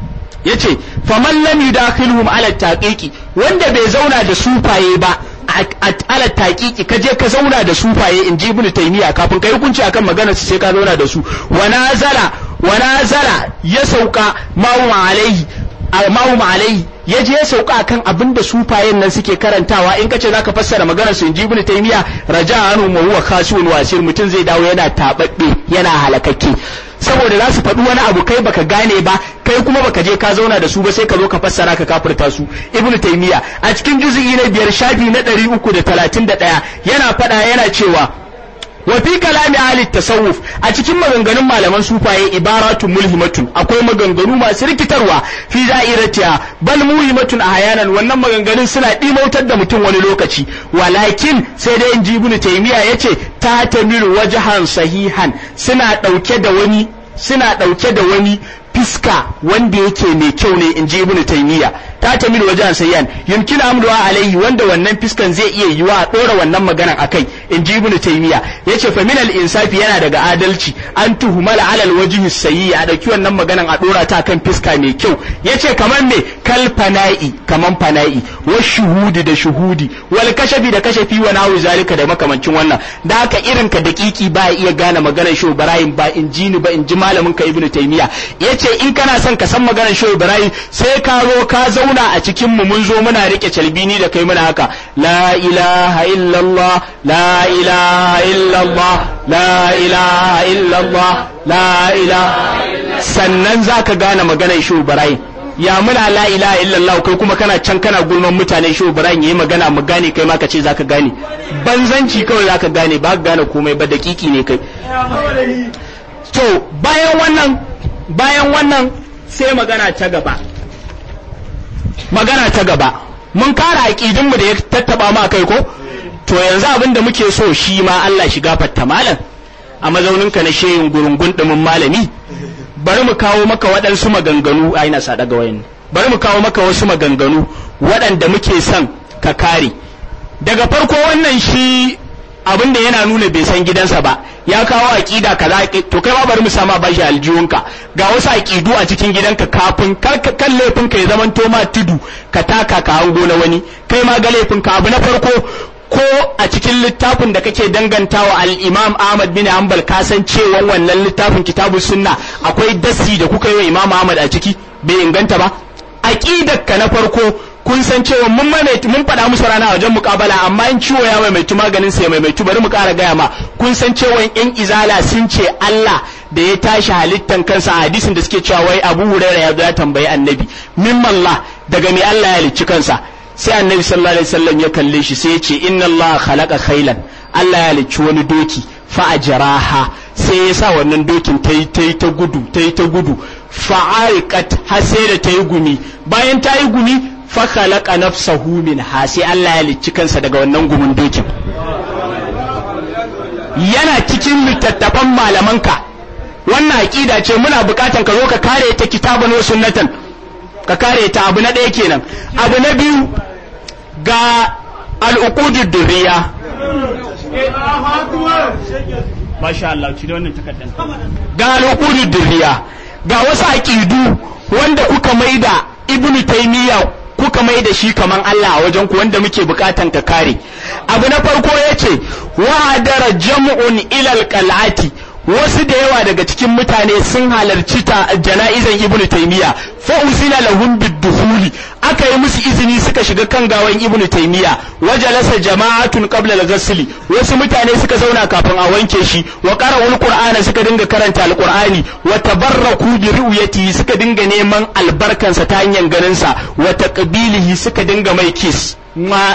yace faman lam yudakhilhum ala taqiqi wanda bai zauna da sufaye ba ala taqiqi ka je ka zauna da sufaye in ji ibnu taymiya kafin kai hukunci akan maganar su sai ka zauna da su wa nazala wa nazala ya sauka ma'u alaihi ma'u alaihi ya je ya sauka kan abin da sufayen nan suke karantawa in kace zaka fassara maganar su in ji ibnu taymiya raja'anu wa huwa khasiun wasir mutum zai dawo yana tababbe yana halakakke saboda za su faɗi wani abu kai baka gane ba kai kuma baka je ka zauna da su ba sai ka zo ka fassara ka kafirta su ibnu taymiya a cikin juz'i na biyar shafi na ɗari uku da talatin da ɗaya yana faɗa yana cewa wa fi kalami ahli tasawuf a cikin maganganun malaman sufaye ibaratun mulhimatun akwai maganganu masu rikitarwa fi da'iratiha bal muhimatun ahyanan wannan maganganun suna dimautar da mutum wani lokaci walakin sai dai inji ibnu taymiya yace ta tamiru wajhan sahihan suna dauke da wani suna dauke da wani fiska wanda yake mai kyau ne inji ibnu taymiya ta tamil wajen sayyan yumkin amruwa alaihi wanda wannan fiskan zai iya yiwa a dora wannan maganan akai inji ibnu taymiya yace fa min al insafi yana daga adalci an tuhumala ala al wajhi sayyi a dauki wannan maganan a dora ta kan fiska mai kyau yace kaman me kal fana'i kaman fana'i wa shuhudi da shuhudi wal kashafi da kashafi wa nahu zalika da makamancin wannan da haka irin ka dakiki ba iya gane maganar shehu ibrahim ba inji ni ba inji malamin ka ibnu taymiya yace in kana son ka san maganar shehu ibrahim sai ka zo ka zauna a cikin mu mun zo muna rike calbini da kai muna haka la ilaha illallah la ilaha illallah la ilaha illallah la ilaha sannan zaka gane maganar shehu ibrahim ya muna la ilaha illallah kai kuma kana can kana gulman mutane shehu ibrahim yayi magana mu gane kai ma ka ce zaka gane banzanci kawai zaka gane ba ka gane komai ba dakiki ne kai to bayan wannan bayan wannan sai magana ta gaba magana ta gaba mun kara aƙidinmu da ya tattaba ma kai ko to yanzu abin da muke so shi ma Allah shi gafarta malam a mazauninka na shehin gurungun ɗumin malami bari mu kawo maka waɗansu maganganu a ina sa daga wayan bari mu kawo maka wasu maganganu waɗanda muke son ka kare daga farko wannan shi abin da yana nuna bai san gidansa ba ya kawo aqida kaza to kai ma bari mu sama bashi aljihunka ga wasu aqidu a cikin gidanka kafin kan laifin ka ya zaman to ma tudu ka taka ka hango na wani kai ma ga laifin ka abu na farko ko a cikin littafin da kake dangantawa al-Imam Ahmad bin Hanbal ka san cewa wannan littafin kitabu sunna akwai dasi da kuka yi wa Imam Ahmad a ciki bai inganta ba aqidar ka na farko kun san cewa mun maimaitu mun faɗa musu rana a wajen mukabala amma in ciwo ya maimaitu maganin sa ya maimaitu bari mu ƙara gaya ma kun san cewa yan izala sun ce Allah da ya tashi halittan kansa a hadisin da suke cewa wai Abu Hurairah ya zo ya tambayi Annabi mimmallah daga me Allah ya halicci kansa sai Annabi sallallahu alaihi wasallam ya kalle shi sai ya ce inna Allah khalaqa khailan Allah ya halicci wani doki fa ajraha sai ya sa wannan dokin ta yi ta yi ta gudu ta yi ta gudu fa'ariqat har sai da ta yi gumi bayan ta yi gumi fa khalaqa nafsahu minha sai Allah ya halicci kansa daga wannan gumin dokin yana cikin littattafan malamanka wannan aqida ce muna bukatan ka zo ka kare ta kitaban wa sunnatan ka kare ta abu na ɗaya kenan abu na biyu ga al'uqudud durriya Masha Allah, ci da wannan takardar. Ga al'uqudud durriya ga wasu aqidu wanda kuka maida Ibn Taymiyyah kuka mai da shi kaman Allah a wajen ku wanda muke bukatan ka kare. Abu na farko yace wa dara jam'un ilal qal'ati wasu da yawa daga cikin mutane sun halarci ta jana'izan ibnu taymiya fa usina lahum bidukhuli aka yi musu izini suka shiga kan gawan ibnu taymiya wajalasa jama'atun qabla al-ghusl wasu mutane suka zauna kafin a wanke shi wa qara'ul qur'ana suka dinga karanta al-qur'ani wa tabarraku bi ru'yatihi suka dinga neman albarkansa ta hanyar ganin sa wa taqbilihi suka dinga mai kiss ma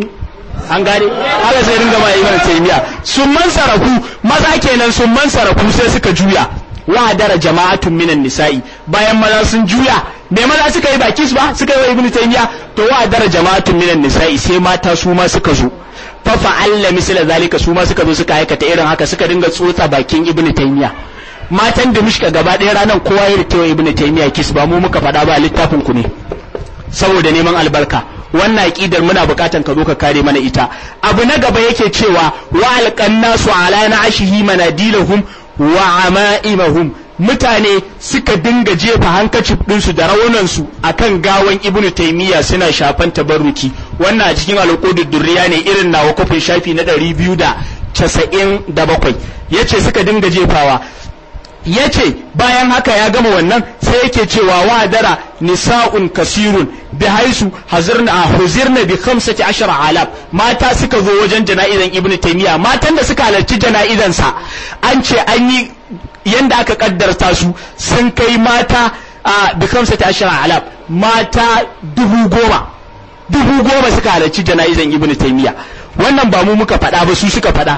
an gane haka sai ringa ma ibn taymiya sun man sarafu maza kenan sun man sarafu sai suka juya wa dara jama'atun minan nisa'i bayan maza sun juya me maza suka yi bakis ba suka yi wa ibn taymiya to wa dara jama'atun minan nisa'i sai mata su ma suka zo fa fa'alla misla zalika su ma suka zo suka aikata irin haka suka dinga tsotsa bakin ibn taymiya matan da mushka gaba ɗaya ranar kowa ya rikewa ibn taymiya kis ba mu muka faɗa ba littafin ku ne saboda neman albarka wannan aqidar muna bukatan ka zo ka kare mana ita abu na gaba yake cewa wa alqannasu ala na'ashihi manadilahum wa ama'imahum mutane suka dinga jefa hankacin ɗinsu da raunansu akan gawan ibnu taymiya suna shafan tabarruki wannan a cikin alƙudud durriya ne irin nawa kofin shafi na ɗari biyu da casa'in da bakwai yace suka dinga jefawa ya ce bayan haka ya gama wannan sai yake cewa wa dara nisa'un kasirun bi haisu hazirna huzirna bi khamsati ashara alaf mata suka zo wajen jana'izan ibnu taymiya matan da suka halarci jana'izan sa an ce an yi yanda aka kaddarta su sun kai mata a bi khamsati ashara alaf mata dubu goma dubu goma suka halarci jana'izan ibnu taymiya wannan ba mu muka faɗa ba su suka faɗa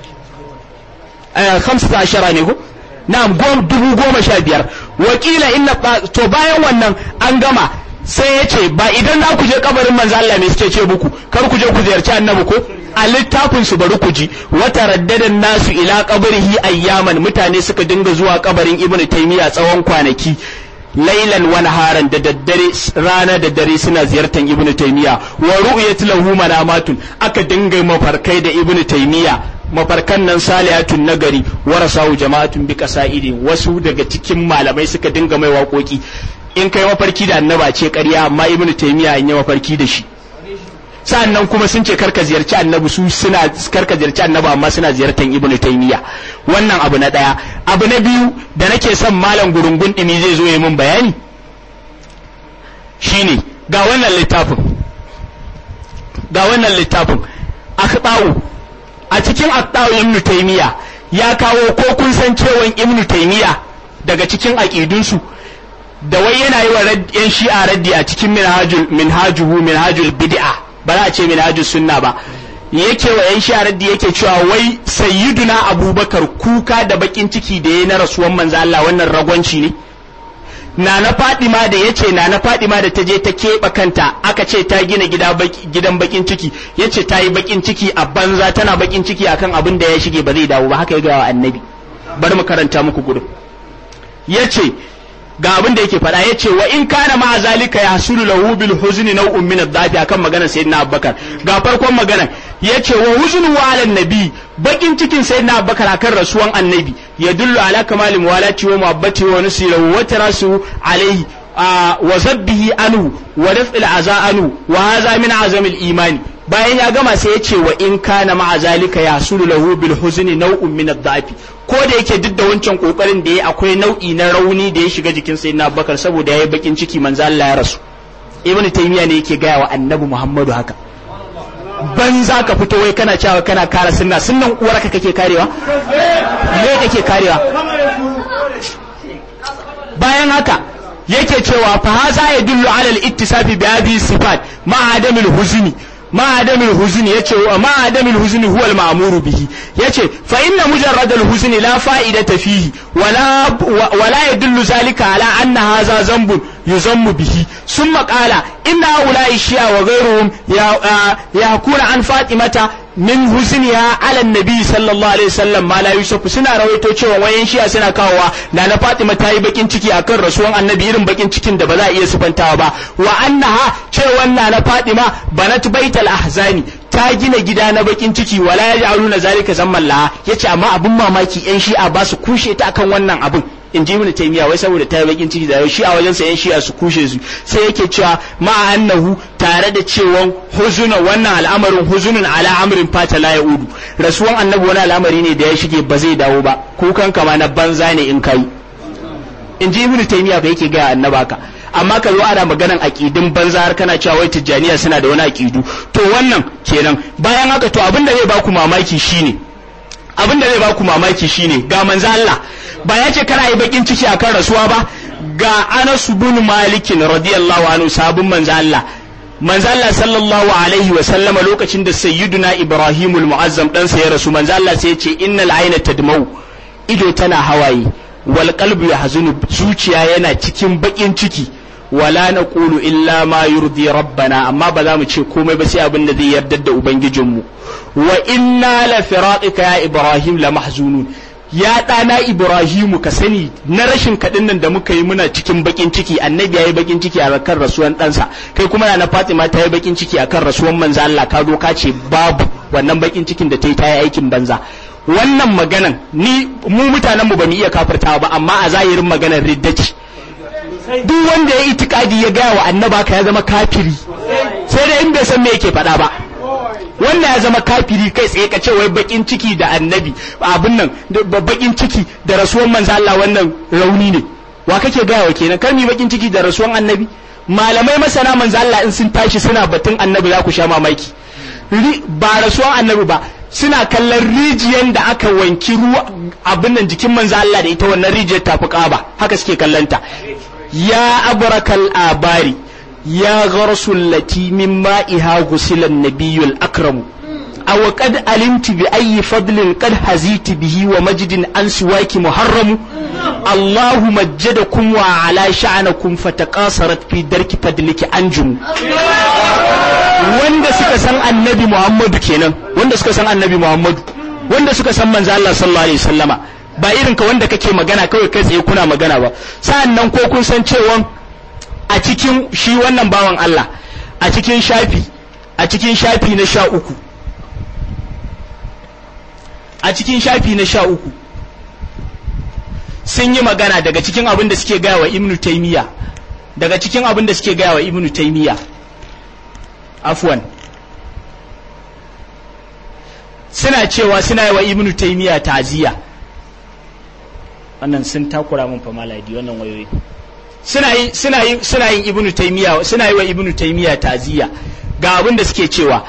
khamsati ashara ne ko na'am dubu goma sha biyar wakila inna to bayan wannan an gama sai ya ce ba idan za ku je kabarin manzo Allah ne suke ce muku kar ku je ku ziyarci annabi ko a littafin su bari ku ji wata raddadan nasu ila qabrihi ayyaman mutane suka dinga zuwa kabarin ibnu taymiya tsawon kwanaki lailan wa naharan da daddare rana da dare suna ziyartar ibnu taymiya wa ru'yat lahu manamatun aka dinga mafarkai da ibnu taymiya mafarkan nan saliyatun nagari warasahu jama'atun bi qasaidi wasu daga cikin malamai suka dinga mai waƙoƙi in kai mafarki da annaba ce ƙarya amma ibnu taymiya in yi mafarki da shi sa'annan kuma sun ce karka ziyarci annabi su suna karka ziyarci annabi amma suna ziyartar ibnu taymiya wannan abu na daya abu na biyu da nake son malam gurungun dimi zai zo ya min bayani shine ga wannan littafin ga wannan littafin akhba'u a cikin akhba'u ibnu taymiya ya kawo ko kun san cewa ibnu taymiya daga cikin aqidunsu da wai yana yi wa yan shi'a raddi a cikin minhajul minhajuhu minhajul bid'a ba za a ce minhajus sunna ba yake wa yan shi'a raddi yake cewa wai sayyiduna abubakar kuka da bakin ciki da yayi na rasuwan manzo Allah wannan ragwanci ne na na Fadima da yace na na Fadima da ta je ta keɓe kanta aka ce ta gina gida gidan bakin ciki yace ta yi bakin ciki a banza tana bakin ciki akan abin da ya shige ba zai dawo ba haka ya ga wa annabi bari mu karanta muku gudun yace ga abin da yake faɗa yace wa in kana ma zalika yahsulu lahu bil huzni naw'un min ad-dafi akan maganar sayyidina Abubakar ga farkon maganar yace wa huznu wa ala nabi bakin cikin sayyidina Abubakar akan rasuwan annabi yadullu ala kamali muwalati wa muhabbati wa nusirahu wa tarasu alaihi wa zabbihi anhu wa daf'il aza anhu wa hadha min azamil imani bayan ya gama sai ya ce wa in kana ma'a zalika yasulu lahu bil huzni naw'un min ad-dafi ko da yake duk da wancan kokarin da ya akwai nau'i na rauni da ya shiga jikin sayyidina Abubakar saboda yayi bakin ciki manzo Allah ya rasu ibnu taymiya ne yake gaya wa annabi muhammadu haka ban za ka fito wai kana cewa kana kare sunna sunnan uwarka kake karewa me kake karewa bayan haka yake cewa fa haza yadullu ala al-ittisafi bi hadhihi sifat ma adamil huzni ma adamil huzni yace ma adamil huzni huwa al-ma'muru bihi yace fa inna mujarrad al-huzni la fa'idata fihi wala wala yadullu zalika ala anna hadha zambun yuzammu bihi summa qala inna ulai shi'a wa ghayruhum yahkuna an fatimata min huzniha ala nabi sallallahu alaihi wasallam ma la yusufu suna rawaito cewa wayan shi'a suna kawowa na na Fatima ta yi bakin ciki akan rasuwan annabi irin bakin cikin da ba za a iya sufantawa ba wa annaha cewa na na Fatima banat baital ahzani ta gina gida na bakin ciki wala yaj'aluna zalika zamman laha yace amma abun mamaki yan shi'a ba su kushe ta akan wannan abun in ji ibn taymiya wai saboda ta yi bakin ciki da shi a wajen sa yan shi'a su kushe su sai yake cewa ma annahu tare da cewa huzuna wannan al'amarin huzunun ala amrin fata la yaudu rasuwan annabi wani al'amari ne da ya shige ba zai dawo ba kukan kama na banza ne in kai in ji ibn taymiya ba yake ga annaba ka amma ka zo ana maganan aqidin banza har kana cewa wai tijjaniya suna da wani aqidu to wannan kenan bayan haka to abin da zai baku mamaki shine abin da zai baku mamaki shine ga manzo Allah ba ya ce kana yi bakin ciki akan rasuwa ba ga Anas bin Malik radiyallahu anhu sabon manzo Allah manzo Allah sallallahu alaihi wa sallama lokacin da sayyiduna Ibrahim al-Mu'azzam dan sa ya rasu manzo Allah sai ya ce innal ayna tadmau ido tana hawaye wal qalbu yahzunu zuciya yana cikin bakin ciki wala naqulu illa ma yurdi rabbana amma ba za mu ce komai ba sai abin da zai yarda da ubangijinmu wa inna la firaqika ya Ibrahim la mahzunun ya ɗana Ibrahimu ka sani na rashin kaɗin nan da muka yi muna cikin bakin ciki annabi ya yi bakin ciki a kan rasuwan ɗansa kai kuma na Fatima ta yi bakin ciki a kan rasuwan manzo Allah ka zo ka ce babu wannan bakin cikin da ta yi ta yi aikin banza wannan maganan ni mu mutanen mu ba mu iya kafirtawa ba amma a zahirin maganar riddaci duk wanda ya itikadi ya gaya wa annaba ka ya zama kafiri sai dai in bai san me yake faɗa ba wannan ya zama kafiri kai tsaye ka ce wai bakin ciki da annabi abin nan bakin ciki da rasuwan manzo Allah wannan rauni ne wa kake gaya wa kenan kar mi bakin ciki da rasuwan annabi malamai masana manzo Allah in sun tashi suna batun annabi za ku sha mamaki ba rasuwan annabi ba suna kallon rijiyar da aka wanki ruwa abin nan jikin manzo Allah da ita wannan rijiyar tafi kaba haka suke kallanta ya abrakal abari يا غرس التي من مائها غسل النبي الأكرم أو قد علمت بأي فضل قد هزيت به ومجد عن سواك محرم الله مجدكم وعلى شعنكم فتقاصرت في درك فضلك أنجم wanda suka san annabi Muhammadu kenan wanda suka san annabi Muhammadu wanda suka san manzo Allah sallallahu alaihi wasallama ba irin ka wanda kake magana kawai kai tsaye kuna magana ba sa'an nan ko kun san cewa a cikin shi wannan bawan Allah a cikin shafi a cikin shafi na sha uku a cikin shafi na sha uku sun yi magana daga cikin abin da suke gaya wa ibnu taimiyya daga cikin abin da suke gaya wa ibnu taimiyya afwan suna cewa suna yi wa ibnu taimiyya taziya wannan sun takura mun fa maladi wannan wayoyi suna yi suna yi suna yin ibnu taymiya suna yi wa ibnu taymiya taziya ga abin da suke cewa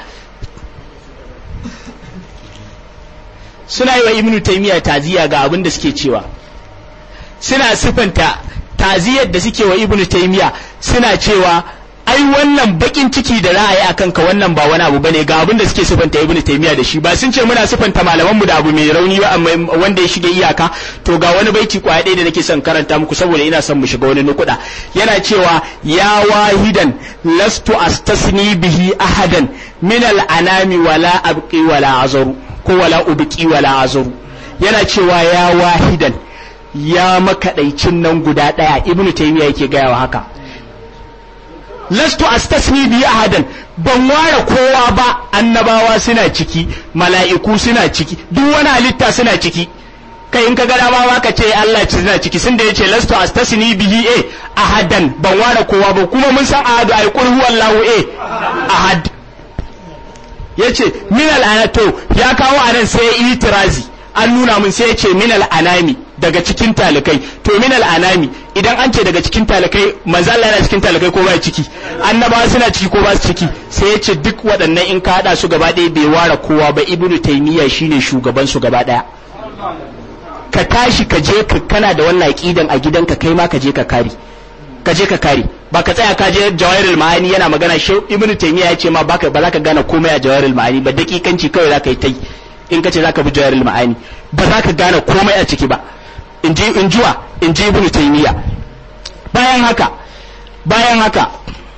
suna yi wa ibnu taymiya taziya ga abin da suke cewa suna sifanta taziyar da suke wa ibnu taymiya suna cewa ai wannan bakin ciki da ra'ayi akan ka wannan ba wani abu bane ga abin da suke sifanta ibnu taymiya da shi ba sun ce muna sifanta malaman mu da abu mai rauni ba amma wanda ya shige iyaka to ga wani baiti kwaya ɗaya da nake son karanta muku saboda ina son mu shiga wani nukuda yana cewa ya wahidan lastu astasni bihi ahadan min al anami wala abqi wala azaru ko wala ubqi wala azaru yana cewa ya wahidan ya makaɗaicin nan guda ɗaya ibnu taymiya yake gaya wa haka lastu astasni bi ahadan ban ware kowa ba annabawa suna ciki mala'iku suna ciki duk wani halitta suna ciki kai in ka ga dama ma ka ce Allah ci suna ciki sun da yace lastu astasni bihi eh ahadan ban ware kowa ba kuma mun san ahadu ay qul huwallahu eh ahad yace min al to ya kawo anan sai itirazi an nuna mun sai yace min al anami daga cikin talikai to min al'anami idan an ce daga cikin talikai manzo Allah yana cikin talikai ko ba ciki annabawa suna ciki ko ba su ciki sai ya ce duk waɗannan in ka hada su gaba ɗaya bai ware kowa ba ibnu taymiya shine shugaban su gaba ɗaya ka tashi ka je ka kana da wannan aqidan a gidanka kai ma ka je ka kare ka je ka kare ba ka tsaya ka je jawahirul ma'ani yana magana shi ibnu taymiya ya ce ma baka ba za ka gane komai a jawahirul ma'ani ba dakikanci kawai za ka yi ta yi in ka ce za ka bi jawahirul ma'ani ba za ka gane komai a ciki ba in ji in juwa in ji ibnu taymiya bayan haka bayan haka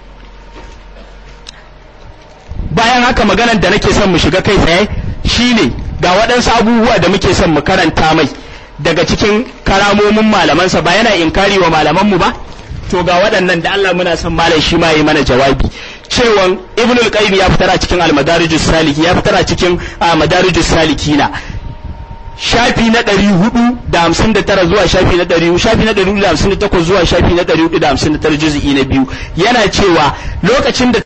bayan haka maganar da nake son mu shiga kai tsaye shine ga waɗansu abubuwa da muke son mu karanta mai daga cikin karamomin malamansa ba yana inkari wa malamanmu ba to ga waɗannan da Allah muna son malam shi ma yi mana jawabi cewan ibn al-qayyim ya fitar a cikin al-madarijus saliki ya fitar a cikin madarijus salikina shafi na ɗari hudu da hamsin da tara zuwa shafi na ɗari shafi na ɗari da hamsin da takwas zuwa shafi na ɗari hudu da hamsin da tara juzi'i na biyu yana cewa lokacin da